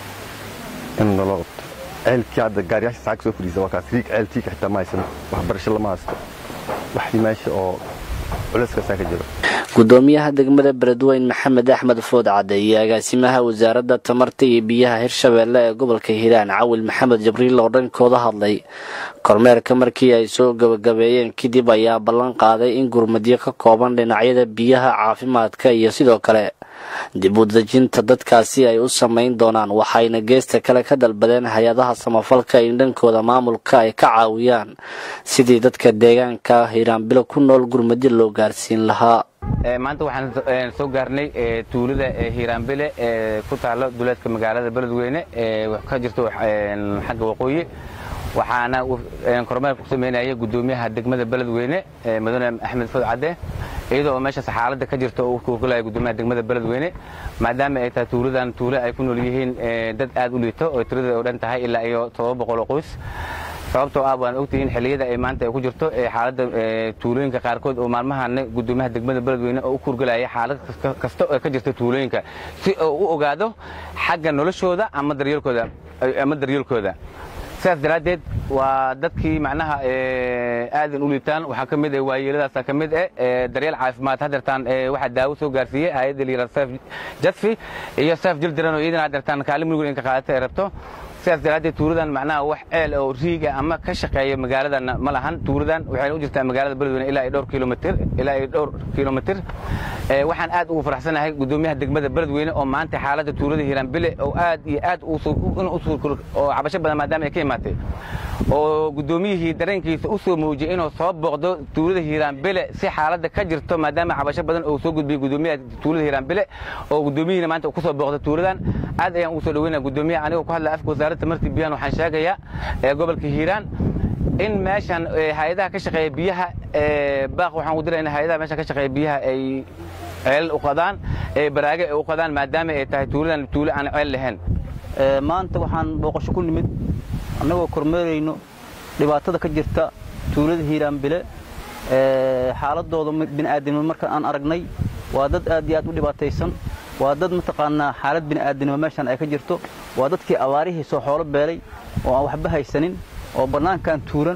in naloo qabto ceelkii hadda gaariyaasha saaka soo fadhiisa waa kaas riig ceelkiika xitaa ma haysan waxbarasho lama haysto waxii meesha oo culayskaasaa ka jiro gudoomiyaha degmada beledweyn maxamed axmed food cadde iyo agaasimaha wasaaradda tamarta iyo biyaha hirshabeelle ee gobolka hiiraan cawil maxamed jabriil oo dhankooda hadlay kormeerka markii ay soo gabagabeeyeen kadib ayaa ballan qaaday in gurmadyo ka kooban dhinacyada biyaha caafimaadka iyo sidoo kale dib u dejinta dadkaasi ay u samayn doonaan waxayna geesta kale ka dalbadeen hay-adaha samafalka in dhankooda maamulka ay ka caawiyaan sidii dadka deegaanka hiiraanbilo ku nool gurmadyo loo gaarsiin lahaa maanta waxaan soo gaarnay tuulada hiiraanbile ee ku taalo duleedka magaalada beledweyne ee ka jirto xagga waqooyi waxaana kormeer ku sameynaya gudoomiyaha degmada beledweyne mudane axmed food cadde iyadoo oo meeshaas xaaladda ka jirta uu kuurgalaya gudoomiyaha degmada beledweyne maadaama ay tahay tuuladan tuule ay ku nool yihiin dad aad u liito oo tiradooda oo dhan tahay ilaa iyo todoba boqol oo qoys sababtoo ah waan ogtihiin xilliyada ay maanta ay ku jirto xaaladda tuulooyinka qaarkood oo maalmahana gudoomiyaha degmada beledweyne oo u kuurgalaya xaalad kasta oo ka jirta tuulooyinka si uu u ogaado xagga noloshooda ama daryeelkooda ama daryeelkooda sidaas daraaddeed waa dadkii macnaha aadan u liitaan waxaa ka mid ah waayeeladaasa ka mid ah daryeel caafimaad hadeertaan waxaa daawo soo gaarsiiyey hay-adda liira sef jasfi iyo sef jildiran oo iyadana hadeertaan kaalin mudug in ka qaadata ay rabto sidaas daraaddeed tuuladan macnaha wax ceel oo riiga ama ka shaqeeya magaaladan ma lahan tuuladan waxayna u jirtaa magaalada beledweyne ilaa iyo dhowr kilomitir ilaa iyo dhowr kilomitir waxaan aad ugu faraxsanahay gudoomiyaha degmada beledweyne oo maanta xaaladda tuulada hiiraanbile oo aad iyo aad oo cabasho badan maadaama ay ka imaatay oo gudoomiyihii dareenkiisa u soo muujiyey inuu soo booqdo tuulada hiiraanbile si xaaladda ka jirto maadaama cabasho badan uu soo gudbiyey gudoomiyaha tuulada hiiraanbile oo gudoomiyihina maanta uu ku soo booqdo tuuladan aad ayaan ugu soo dhaweynaya gudoomiyaha anigoo ku hadlaya afka wasaaradda tamartii biyahan waxaan sheegayaa ee gobolka hiiraan in meeshan hay-adaha ka shaqeeya biyaha baaq waxaan u diraynaa hay-adaha meeshan ka shaqeeya biyaha ay ceelal u qadaan ee baraage ay u qadaan maadaama ay tahay tuuladan tuulo aan ceel lahayn maanta waxaan booqasho ku nimid annagoo kormeerayno dhibaatada ka jirta tuulada hiiraanbile xaaladooda bini'aadinimo marka aan aragnay waa dad aad iyo aad u dhibaataysan waa dad mataqaanaa xaalad bini'aadinimo meeshan ay ka jirto waa dadkii abaarihii soo xoolo beelay oo aan waxba haysanin oo bannaankan tuuran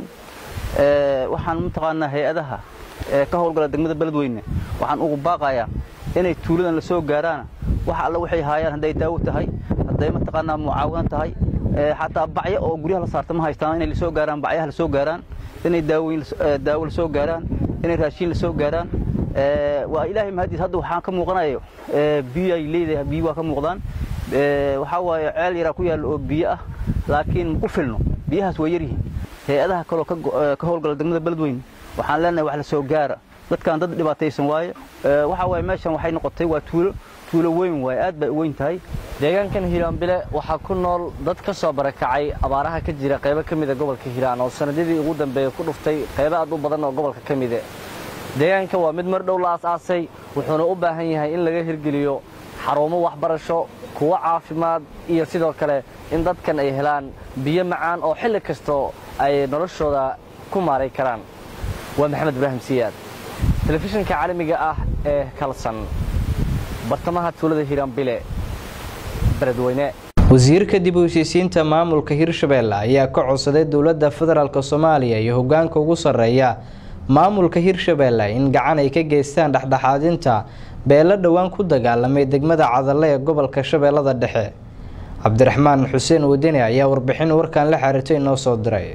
waxaan mataqaanaa hay-adaha ee ka howlgala degmada beledweyne waxaan ugu baaqayaa inay tuuladan la soo gaaraan wax alle waxay haayaan hadday daawo tahay hadday mataqaanaa mucaawino tahay xataa bacyo oo guryaha la saarta ma haystaan inay lasoo gaaraan bacyaha lasoo gaaraan inay daawooyin daawo lasoo gaaraan inay raashiin lasoo gaaraan waa ilaahay mahadiis hadda waxaan ka muuqanayo biyo ay leedahay biyo waa ka muuqdaan waxaa waaye ceel yaraa ku yaalla oo biyo ah laakiin ma ku filno biyahaas waa yaryihiin hay-adaha kaloo ka howlgala degmada beledweyne waxaan leenahay wax la soo gaara dadkan dad dhibaataysan waaye waxaa waaye meeshan waxay noqotay waa tuulo tuulo weyn waaye aad bay u weyn tahay deegaankan hiiraanbile waxaa ku nool dad ka soo barakacay abaaraha ka jira qaybo ka mida gobolka hiiraan oo sanadadii ugu dambeeya ku dhuftay qaybo aad u badan oo gobolka ka mide deegaanka waa mid mar dhow la aas-aasay wuxuuna u baahan yahay in laga hirgeliyo xarumo waxbarasho kuwo caafimaad iyo sidoo kale in dadkan ay helaan biyo macaan oo xilli kastoo ay noloshooda ku maaray karaan waa maxamed ibraahim siyaad telefishinka caalamiga ah ee kalsan bartamaha tuulada hiiraanbile beledweyne wasiirka dib u heshiisiinta maamulka hirshabeelle ayaa ka codsaday dowladda federaalk soomaaliya iyo hogaanka ugu sarreeya maamulka hirshabeelle in gacan ay ka geystaan dhexdhexaadinta beelo dhowaan ku dagaalamay degmada cadalle ee gobolka shabeellada dhexe cabdiraxmaan xuseen wadani ayaa warbixin warkan la xiriirtay inoo soo diray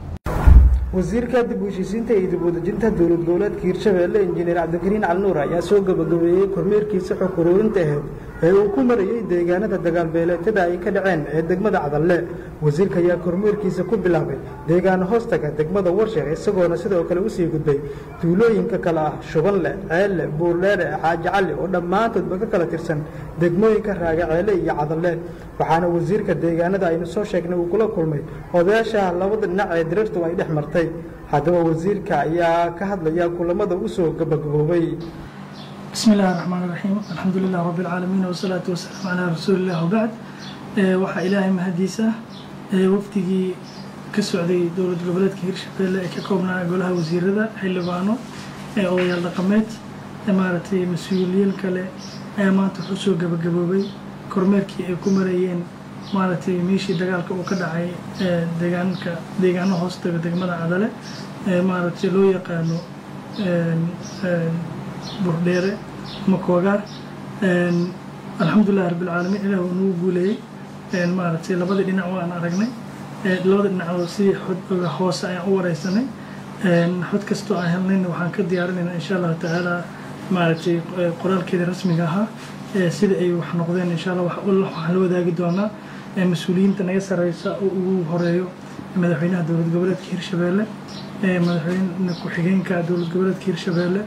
wasiirka dib u heshiisiinta iyo dib udejinta dowlad goboleedka hirshabeelle injineer cabdikariin calnuur ayaa soo gabagabeeyey kormeerkiisa xog uruurinta aheyd ee uu ku marayey deegaanada dagaalbeeleetada ay ka dhaceen ee degmada cadalle wasiirka ayaa kormeerkiisa ku bilaabay deegaano hoostaga degmada warsheek isagoona sidoo kale usii gudbay tuulooyinka kale ah shubanle ceelle buurdheere xaaji cali oo dhammaantoodba ka kala tirsan degmooyinka raagaceele iyo cadalle waxaana wasiirka deegaanada aynu soo sheegnay uu kula kulmay odayaasha labada dhinac ee dirartu ay dhex martay haddaba wasiirka ayaa ka hadlaya kulamada usoo gabagaboobay بسم الله الرحمن الرحيم الحمد لله رب العالمين والصلاة والسلام على رسول الله وبعد waxaa ilaahay mahadiisa wafdigii ka socday dowlad goboleedka hirshabeelle ee ka koobnaa golaha wasiirada xildhibaano odayaal dhaqameed maaragtay mas-uuliyiin kale ayaa maanta wuxuu soo gabagaboobay kormeerkii ay ku marayeen maaragtay meeshii dagaalka uu ka dhacay deegaanka deegaano hoostaga degmada cadale maaragtay loo yaqaano burdheere makoogaar alxamdulilah rabbilcaalamiin ilaah uu nagu guuleeyey maaragtay labadii dhinac waan aragnay labada dhinacoo sidii xod hoose ayaan u wareysanay xod kastoo aan helnayna waxaan ka diyaarinaynaa insha allahu tacaala maaragtay qoraalkeeda rasmiga ahaa sida ay wax noqdeen insha allah waxaan la wadaagi doonaa mas-uuliyiinta naga sareysa oo ugu horeeyo madaxweynaha dowlad goboleedka hirshabeelle madaxweyne ku-xigeenka dowlad goboleedka hirshabeelle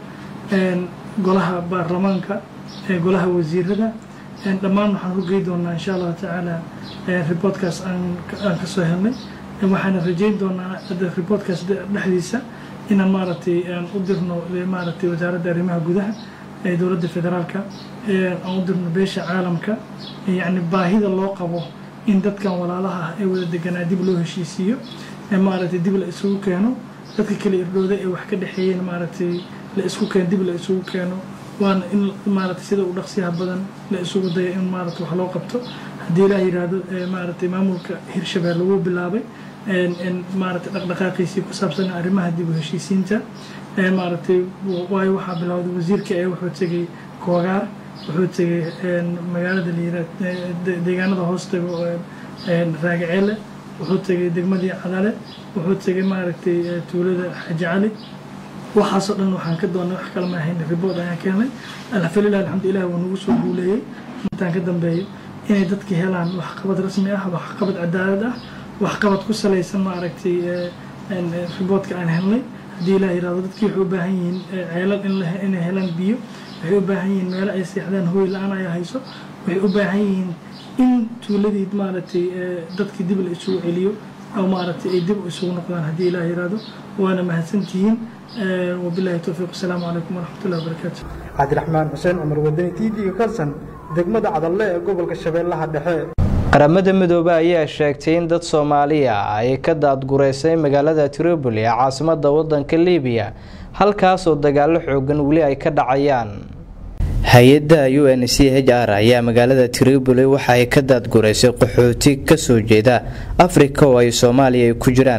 golaha baarlamaanka golaha wasiirada dhammaan waxaan u gey doonaa insha allahu tacaala riboodkaas aan kasoo helnay waxaana rajeyn doonaa riboodkaas dhexdiisa inaan maaragtay aan u dirno maaragtay wasaaradda arrimaha gudaha ee dowladda federaalka aan u dirno beesha caalamka yacni baahida loo qabo in dadkan walaalaha ah ee wada deganaa dib loo heshiisiiyo maaragtay dib la isugu keeno dadka kale irdhooda ee wax ka dhexeeyeen maaragtay la isku keeno dib la isugu keeno waana in maaragtay sida u dhaqsiyaha badan la isugu dayo in maaragtay wax loo qabto haddii ilaah yidhaahdo maaragtay maamulka hirshabeelle wuu bilaabay maaragtay dhaqdhaqaaqiisii ku saabsan arrimaha dib u heshiisiinta maaragtay waayo waxaa bilowday wasiirka ee wuxuu tegey koogaar wuxuu tegey magaalada layira deegaanada hoostaga raagaceele wuxuu tegey degmadii cadale wuxuu tegey maaragtay tuulada xaji cali waxaasoo dhan waxaan ka doonay wax kale ma ahayn ribood ayaan keenay alxamdulilah alxamdulilah wuu nagu soo guuleeyey intaan ka dambeeyo inay dadka helaan waxqabad rasmi ah waxqabad cadaalad ah waxqabad ku salaysan maaragtay riboodka aan helnay haddii ilaah yirahdo dadkii waxay u baahan yihiin ceelal inay helaan biyo waxay u baahan yihiin meelo ay seexdaan hooy la-aan ayaa hayso waxay u baahan yihiin in tuuladii maaragtay dadkii dib la isugu celiyo oo maaragtay ay dib isugu noqdaan haddii ilaah yirahdo waana mahadsantihiin wabilahi towfiiq asalaamu calaykum waraxmatullahi wabarakaatu cabdiraxmaan xuseen cumar wadani t v-ga kalsan degmada cadalle ee gobolka shabeellaha dhexe qaramada midoobe ayaa sheegtay in dad soomaaliya ay ka daadgureysay magaalada tripoli ee caasimada wadanka libiya halkaasoo dagaalo xoogan weli ay ka dhacayaan hay-adda u n c h r ayaa magaalada tripoli waxa ay ka daadgureysay qaxooti kasoo jeeda afrika oo ay soomaaliya ku jiraan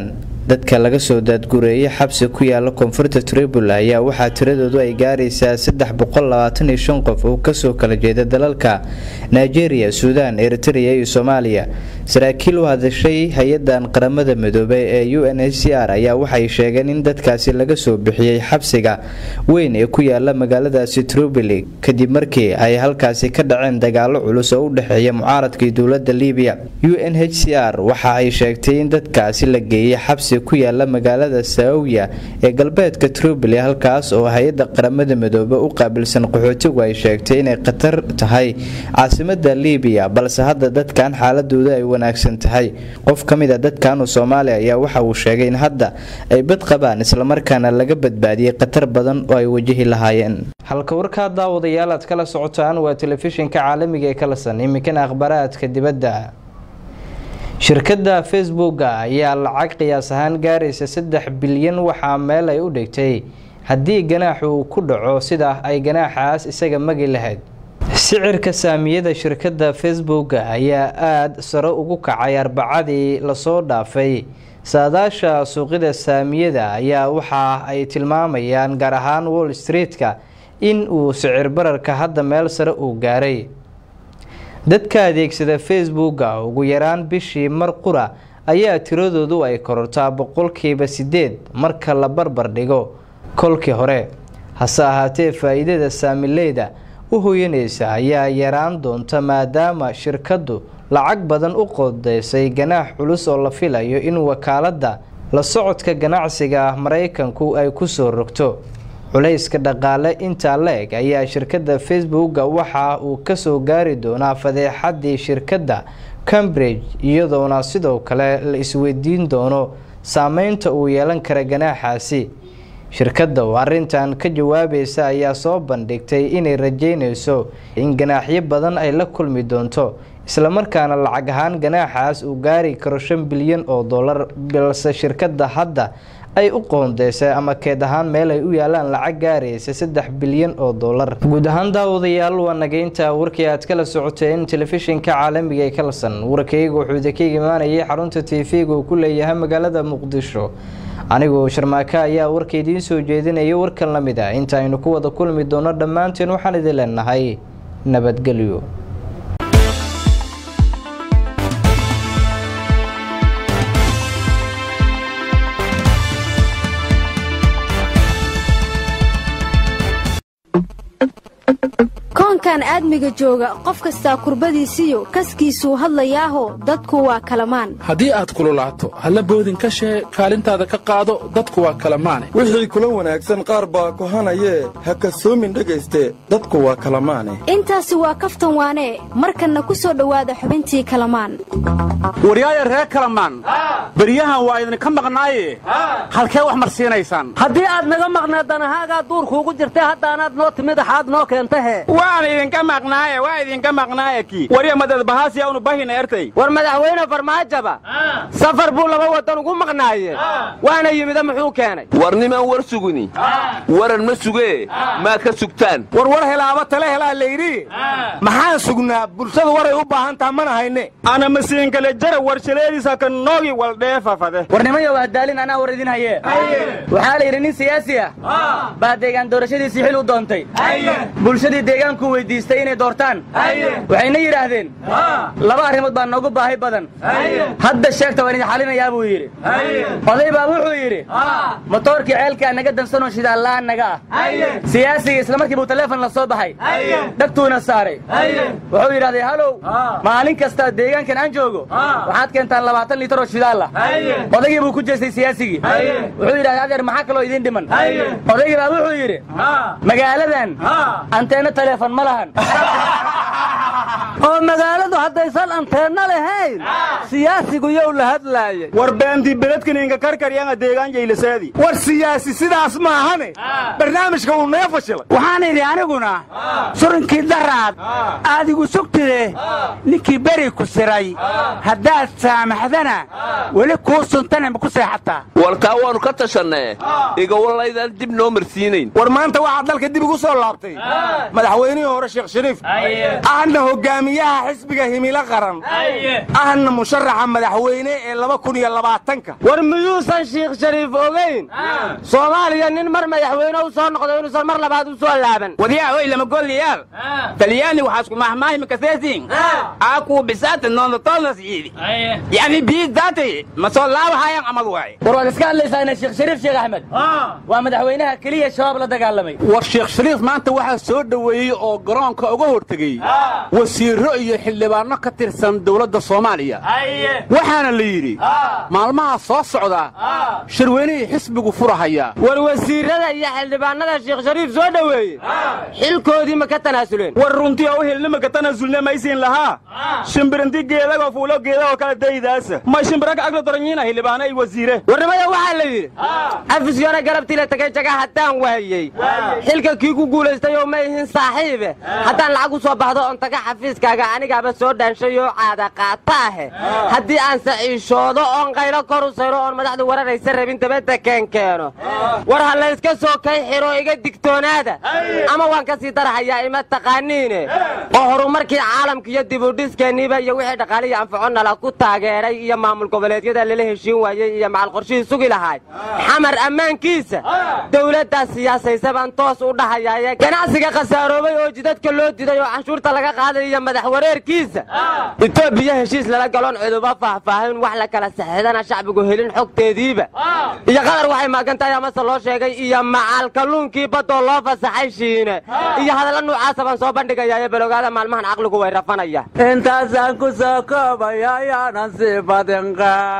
dadka laga soo daadgureeyay xabsi ku yaala koonfurta tribul ayaa waxaa tiradoodu ay gaaraysaa qof oo kasoo kala jeeda dalalka nigeria suudaan eritrea iyo soomaaliya saraakiil u hadashay hay-adan qaramada midoobay ee u n h c r ayaa waxay sheegeen in dadkaasi laga soo bixiyey xabsiga weyn ee ku yaala magaaladaasi tripoli kadib markii ay halkaasi ka dhaceen dagaalo culus oo u dhexeeya mucaaradka iyo dowlada libiya u n h c r waxa ay sheegtay in dadkaasi la geeyey xabsi ku yaala magaalada saawiya ee galbeedka tripoli halkaas oo hay-ada qaramada midoobe u qaabilsan qaxootigu ay sheegtay inay khatar tahay caasimada libiya balse hadda dadkan xaaladooda ay wanaagsan tahay qof ka mid a dadkanu soomaaliya ayaa waxa uu sheegay in hadda ay bad qabaan islamarkaana laga badbaadiyey khatar badan oo ay wajahi lahaayeen halka warkaa daawadayaal aad kala socotaan waa telefishinka caalamiga ee kalasan iminkana akhbaraadka dibadda shirkadda facebooka ayaa lacag qiyaas ahaan gaaraysa saddex bilyan waxaa meel ay u dhigtay haddii ganaaxu uu ku dhaco sida ay ganaaxaas isaga magi lahayd sicirka saamiyada shirkadda facebooka ayaa aada sare ugu kacay arbacadii lasoo dhaafay saadaasha suuqyada saamiyada ayaa waxa ay tilmaamayaan gaar ahaan wall street-ka in uu sicir bararka hadda meel sare uu gaaray dadka adeegsada facebooka ugu yaraan bishii mar qura ayaa tiradoodu ay korortaa boqolkiiba sideed marka la barbar dhigo kolkii hore hase ahaatee faa-iidada saamileyda u hoyanaysa ayaa yaraan doonta maadaama shirkaddu lacag badan u qodeysay ganaax culus oo la filayo in wakaaladda la socodka ganacsiga maraykanku ay kusoo rogto culayska dhaqaale intaa la eg ayaa shirkadda facebooka waxa uu kasoo gaari doonaa fadeexadii shirkadda cambridge iyadoona sidoo kale la isweydiin doono saameynta uu yeelan kara ganaaxaasi shirkadda oo arintan ka jawaabaysa ayaa soo bandhigtay inay rajeynayso in ganaaxyo badan ay la kulmi doonto islamarkaana lacag ahaan ganaaxaas uu gaari karo shan bilyan oo dollar balse shirkadda hadda ay u qoondeysay ama keed ahaan meel ay u yaalaan lacag gaaraysa saddex bilyan oo dollar guud ahaan daawadayaal waa nageynta warkii aad kala socoteen telefishinka caalamiga ee kalasan warkayga wuxuu idinkaga imaanayay xarunta tv-ga uu ku leeyahay magaalada muqdisho anigoo sharmaaka ayaa warka idiin soo jeedinaya warkan la mid ah inta aynu ku wada kulmi doono dhammaanteen waxaan idin leenahay nabadgelyo koonkan aadmiga jooga qof kastaa kurbadiisiyo kaskiisuu hadlayaaho dadku waa kalamaan haddii aad kululaato halla boodin ka shee kaalintaada ka qaado dadku waa kalamaane wixii kula wanaagsan qaar baa kohanayee ha kasoomin dhegayste dadku waa kalamaane intaasi waa kaftan waanee markanna ku soo dhowaada xubintii kalamaan waryaaya reer kalamaan beryahan waa idinka maqnaaye halkee wax marsiinaysaan haddii aad naga maqnaed danahaagaa duurkuugu jirtay haddaanaad noo timid axaad noo keentahe waan idinka maqnaaye waa idinka maqnaaye ki warya madadbahaasiya unu bahina ertay war madaxweyne farmaajaba safar buu laba wadan ugu maqnaaye waana yimida muxuu keenay war nimaan war sugini waran ma sugee maa ka sugtaan war war helaaba tale helaa layidhi maxaan sugnaa bulshadu waray u baahan taha mana hayne ana masiinkale jara warshaleediisa ka noogi waldheefafade warnimayo waa daalin anaa war idin haye waxaa la yidhi nin siyaasi ah baa deegaan doorashadiisii xil u doontay bulshadii deegaanku weydiistay inay doortaan waxayna yidhaahdeen laba arrimood baa noogu baahi badan hadda sheegta waan idin xalinayaa buu yidhi oday baa wuxuu yidhi motoorkii ceelkaa naga dansanoo shidaallaan naga ah siyaasiga isla markii buu taleefon la soo baxay dhagtuuna saaray wuxuu yidhahday halow maalin kasta deegaankan aan joogo waxaad keentaan labaatan liitar oo shidaal ah odaygii buu ku jeestay siyaasigii wuxuu yidhahday adeer maxaa kaloo idiin dhiman odaygii baa wuxuu yidhi magaaladan anteenna taleefon ma lahan oo magaaladu haddaysan anteenna lahayn siyaasigu yow la hadlaayay war beantii beledkaninka karkaryaanga deegaan jaylasaadi war siyaasi sidaas maahane barnaamijka uu naga fashilay waxaan idhi aniguna surinkii daraad aad igu sugtide ninkii beri ku siray haddaad saamaxdana weli kuu suntana ma ku seexataa war taa waannu ka tashannee igawalaydaan dib noo marsiinayn war maanta waxaad dalka dib ugu soo laabtay madaxweynihii hore sheekh shariif ahna hogaamiye guddoomiyaha xisbiga himilo qaran ahna musharaxa madaxweyne ee laba kun iyo labaatanka war miyuusan shiikh shariif ogeyn soomaaliya nin mar madaxweyne u soo noqdo inuusan mar labaad u soo laaban wadiyaa oy lama golliyaal talyaani waxaa isku mahmaahimi kaseesin aaku bisaata noondatoonas yiidi yani biidaatay ma soo laabahayaan amad waay war waad iska hadlaysaana sheekh shariif sheekh axmed waa madaxweynaha keliya shabaab la dagaalamay war sheekh shariif maanta waxaa soo dhoweeyey oo garoonka uga hortegey wasiirro iyo xildhibaanno ka tirsan dowladda soomaaliya waxaana la yidhi maalmaha soo socda shirweynihii xisbigu furahaya war wasiirada iyo xildhibaanada sheekh shariif soo dhoweeye xilkoodii ma ka tanaasuleen war runtii oo u helnima ka tanaasulne maysiin lahaa shimbirinti geedagoo fuulo geedagoo kala daydaasa may shimbiraka agla doranyiina xildhibaano ay wasiire warnimada waxaa la yidhi afisyoona galabtii la tagay jaga haddaan waayey xilka kii ku guulaystay oo ma ihin saaxiibe haddaan lacag u soo baxdo oon taga xafiiskaaga anigaaba soo dhaanshay oo caada qaata ahe haddii aan saciishoodo oon qaylo kor u sayro oon madaxdu wararaysa rabin dabadda keen keeno war ha layska soo kay xiro iga digtoonaada ama waan ka sii darahayaa ima taqaaniine oo horumarkii caalamka iyo dibudhiskeeniiba iyo wixii dhaqaaliya anfaco nala ku taageeray iyo maamul goboleedyada lala heshiin waayey iyo macal qorshihii sugi lahayd xamar ammaankiisa dowladdaas siyaasaysa baan toos u dhahayaaye ganacsiga khasaaroobay oo jidadka loo diday oo canshuurta laga qaaday iyo madax wareerkiisa etoobiya heshiis lala galoon ciduba faahfaahin wax la kala saxidana shacbigu helin xogteediiba iyo qadar waxay maagan tahay amase loo sheegay iyo macal kalluunkii baddoo loo fasaxay shiine iyo hadalla nuucaasa baan soo bandhigayaaye baloogaada maalmahan caqligu way rafanaya intaasaan ku soo koobaya ayaanan sii badin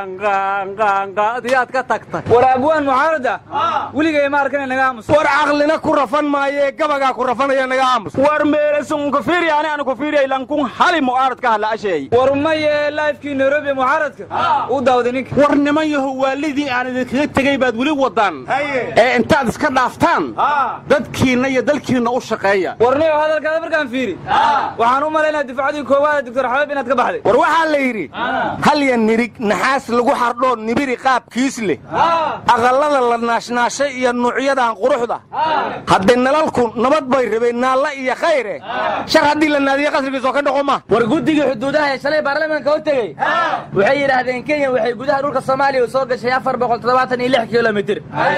qaanqaanqaanqaadiyaad ka tagtay war abwaan mucaarada weligay ma arkan naga aamus war caqlina ku rafan maaye gabagaa ku rafanaya naga aamus war meelesun kufiiriyaani aan kufiiriyay lankun hali mucaarad ka hadla asheey war maye laifkii nairobi mucaaradka u daawday ninka war niman yaho waalidii aan idinkaga tegey baad weli wadaan ee intaad iska dhaaftaan dadkiinna iyo dalkiinna u shaqeeya warniyo hadalkaada markaan fiiri waxaan u malaynaa difacadii koowaada doctor xabeeb inaad ka baxday war waxaa la yidhi halya nirig naxaas lagu xardhoo nibiri qaabkiis leh aqallada la naashnaashay iyo nuucyadan quruxda hadday nalalku nabad bay rabeen naalla iyo khayre shar haddii la naadiye qasrigiisoo ka dhaqo ma war guddigii xuduudaha ee shalay baarlamaanka hor tegey waxay yidhaahdeen kenya waxay gudaha dhulka soomaaliya soo gashay afar boqol toddobaatan iyo lix kilomitir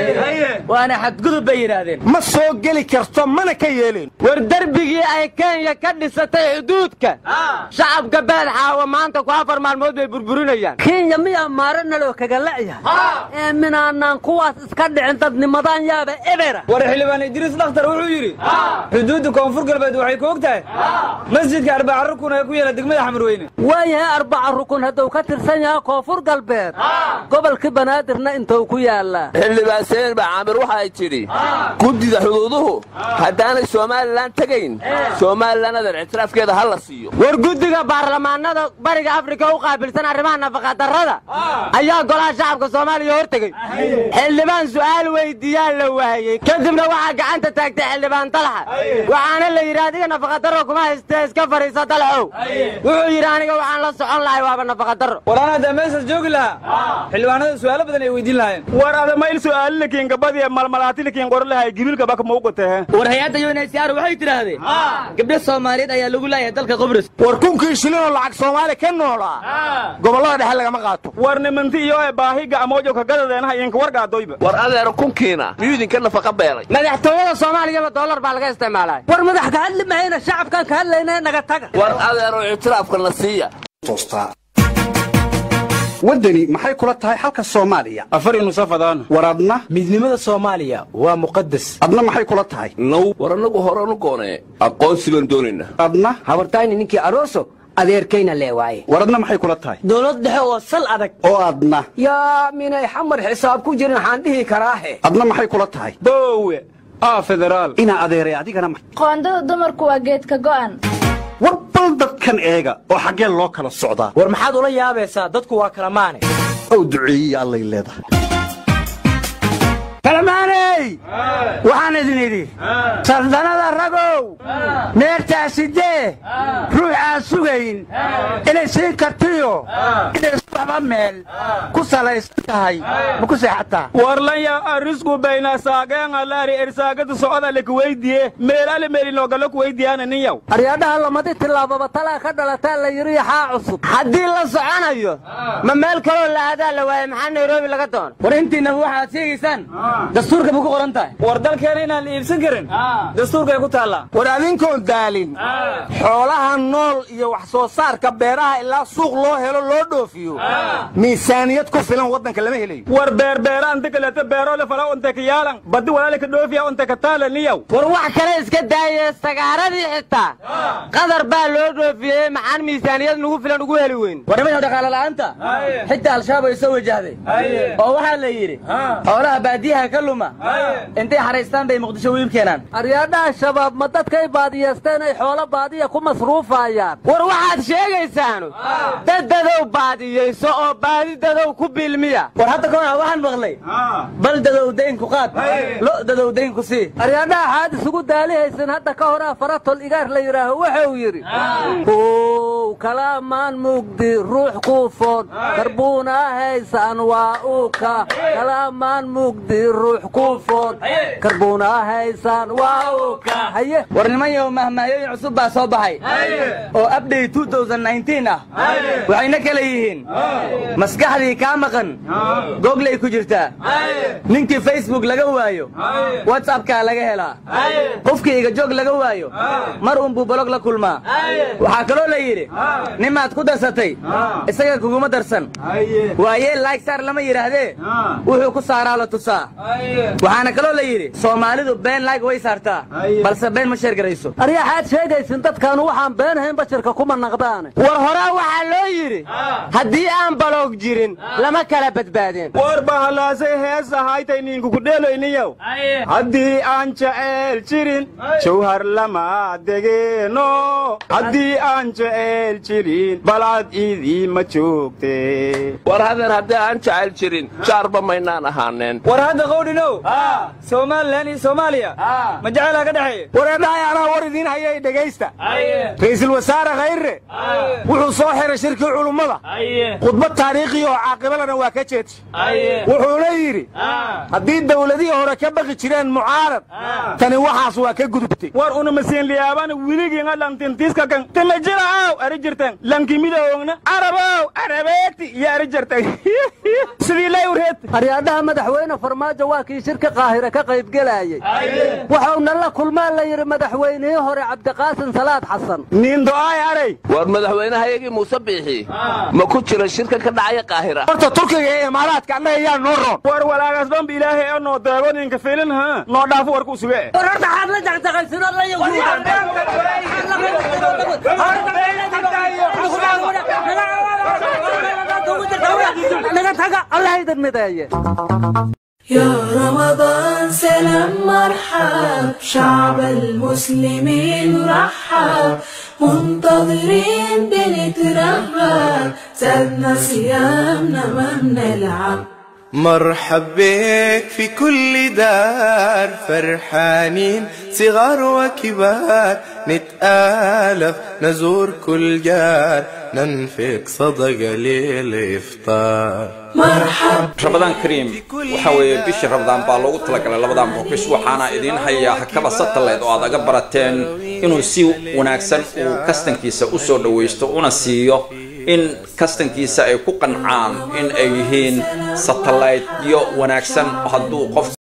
waana xadgudub bay yidhaahdeen ma soo geli karto mana ka yeeleen war derbigii ay kenya ka dhisatay xuduudka shacabka baadxaawa maanta ku afar maalmood bay burburinayaan kenya miyaa maare naloo kaga la'yahay ee minaanaan kuwaas iska dhicin dadnimadaan yaaba ebera war xildhibaan idriis dhakhtar wuxuu yidhi xuduudda koonfur galbeed waxay ku og tahay masjidka arbaca rukun ee ku yaala degmada xamarweyne waayahay arbaca rukun hadduu ka tirsan yahay koonfur galbeed gobolkii banaadirna intuu ku yaallaa xildhibaan seen ba caamir waxay tidhi guddida xuduuduhu haddaanay somalilan tegayn somalilan adan ictiraafkeeda ha la siiyo war guddiga baarlamaanada bariga afrika u qaabilsan arrimaha nafaqadarrada ayaa golaha shacabka soomaaliya hor tegey xildhibaan su'aal weydiiyaa la waayey kadibna waxaa gacanta taagtay xildhibaan dalxa waxaana la yidhi adiga nafaqadarro kuma haystee iska fadhiisa dalxow wuxuu yidhi aniga waxaan la socon lahay waaba nafaqadarro war anaa dee meeshaas joogi lahaa xildhibaanada su'aalo badan ay weydiin lahaayeen war adamayl su'aalilikiin gabadii malmalaatilikiin qorolahay gibilka baka muuqatee war hay-adda unhcr waxay tidhaahdeen gabdho soomaaliyeed ayaa lagu leeyahay dalka qubris war kunkii shilinoo lacag soomaali ka noolaa gobollada dhexe lagama qaato war nimanti iyo baahiga amoojo kagadadeenaha idinka wargaadoyba war adeero kunkiina miyuu idinka nafaqa beelay madaxtooyada soomaaliyaba dollar baa laga isticmaalay war madax ka hadli mahayna shacabkan ka hadlayna naga taga war adeero ictiraafka na siiya waddani maxay kula tahay xalka soomaaliya afar nusafadaan war adna midnimada soomaaliya waa muqadas adna maxay kula tahay now war annagu horanu goonee aqoonsi baan doonaynaa adna habartayni ninkii aroso adeerkayna lee waaye war adna maxay kula tahay dowlad dhexe oo sal adag oo adna yaa minay xamar xisaab ku jirin waxaan dhihi karaahe adna maxay kula tahay boowe aa federaal inaa adeeray adigana qoondada dumarku waa geedka go'an war bal dadkan eega oo xaggeen loo kala socdaa war maxaad ula yaabaysaa dadku waa kala maane ow duceeyiya allay leedahay kalamaaney waxaan idin idhi saldanada ragow meertaasidee ruux aan sugayn inay siin kartiyo inay subaxba meel ku salaysan tahay ma ku seexataa warlanya arisku bayna saageenalaari ersaagada socda lekuweydiye meelale meelinogalo kuweydiyaana ninyaw aryaadhaha lamadi tillaababa talaa ka dhalataa la yidhi yaxaa cusub haddii la soconayo ma meel kaloo la aadaa la waaye maxaa nairobi laga doona war intiinaba waxaad sheegaysaan dastuurka ma ku qoran tahay war dalkeena inaan la iibsan karin dastuurkay ku taallaa war adinkoon daalin xoolaha nool iyo wax soo saarka beeraha ilaa suuq loo helo loo dhoofiyo miisaaniyad ku filan waddanka lama helayo war beerbeera anta kaleta beerole fala unta ka yaalan badi walaalika dhoofiya unta ka taala niyaw war wax kale iska daaye sagaaradii xitaa qadar baa loo dhoofiyey maxaan miisaaniyad nagu filan ugu heli weyn war nimanka dhaqaale la'aanta xitaa al-shabaab ay soo wajahday oo waxaa la yidhi xoolaha baadiyaha ka luma intay xaraystaan bay muqdisho wiib keenaan aryaadhaha shabaab ma dadkay baadiyeesteen ay xoolo baadiya ku masruufayaan war waxaad sheegaysaanu dad dadow baadiyeyso oo baadi dadow ku biilmiya war hadda koona waxaan maqlay bal dadow daynku qaad lo dadow daynku sii aryaadhaha xaad isugu daalihaysan hadda ka horaa faratol igaar la yidhaaho wuxuu yidhi ow kalaamaan mugdi ruux kuufoon karbuuna haysan waa uuka kalaamaan mugdi ruux kuufoon karbuuna haysan waa uuka haye war niman yow mahmahyooyin cusub baa soo baxay oo abday ah waxayna kala yihiin maskaxdii kaa maqan googlay ku jirtaa ninkii facebook laga waayo whatsappkaa laga helaa qofkii igajoog laga waayo mar unbuu bolog la kulmaa waxaa kaloo la yidhi nimaad ku darsatay isaga kuguma darsan waayee laygsaar lama yidhaahdee wuxuu ku saaraa la tusaa waxaana kaloo la yidhi soomaalidu been layg way saartaa balse been ma sheergarayso aryaxaad sheegaysin dadkaanu waxaan beenahayn bashirka kuma naqdaane war horaa waxaa loo yidhi haddii aan baloog jirin lama kala badbaadeen war bahalaasay hees ahaytay ninkukudheeloyniyow haddii aan jeceel jirin jawhar lama degeeno haddii aan jeceel jirin balcad iidii ma joogte war hadeer haddii aan jecel jirin jaarba maynaan ahaaneen war hadda qowdhinow somalilan iyo soomaaliya ma jecelaa ka dhexeeya wareedhahay anaa war idiin hayay dhegaysta ra'iisul wasaare khayre wuxuu soo xiray shirkii culummada khudbad taariikhi oo caaqibalana waa ka jeedsi wuxuuna yidhi haddii dawladihii hore ka baqi jireen mucaarad tani waxaas waa ka gudubtay war una masiinliyaabana wiligiinga dhantintiiska kan tina jira aaw ari jirtan lankimidoogna arabow arabeeti iyo ari jirtan sidii lay ureed aryaadhaha madaxweyne farmaajo waa kii shirka qaahire ka qaybgelayey waxauna la kulmaa la yidhi madaxweynihii hore cabdiqaasin salaad xasan niindo'aay aray war madaxweynehayagii muuse biixi ma ku jira shirka ka dhacaya qaahira horta turkiga iyo imaaraadka annaga yaa noo roon war walaagaas dhanba ilaahay oo noo deego ninka filin ha noo dhaafo warku suge war horta xaad la jaqjaqaysinoo la naga taga allah idin mideeye يا رمضان سلام مرحب شعب المسلمين رحب منتظرين بنترحب زادنا صيامنا ما بنلعب مرحب بك في كل دار فرحانين صغار وكبار نتآلف نزور كل جار ننفق صدقة للإفطار rabadaan kariim waxa weeye bishii rabadaan baa loogu talagalay labadan boqosh waxaana idiin hayaa hakaba satellite oo aad aga barateen inuu si wanaagsan uu kastankiisa u soo dhawaysto una siiyo in kastankiisa ay ku qancaan in ay yihiin satelliteyo wanaagsan hadduu qof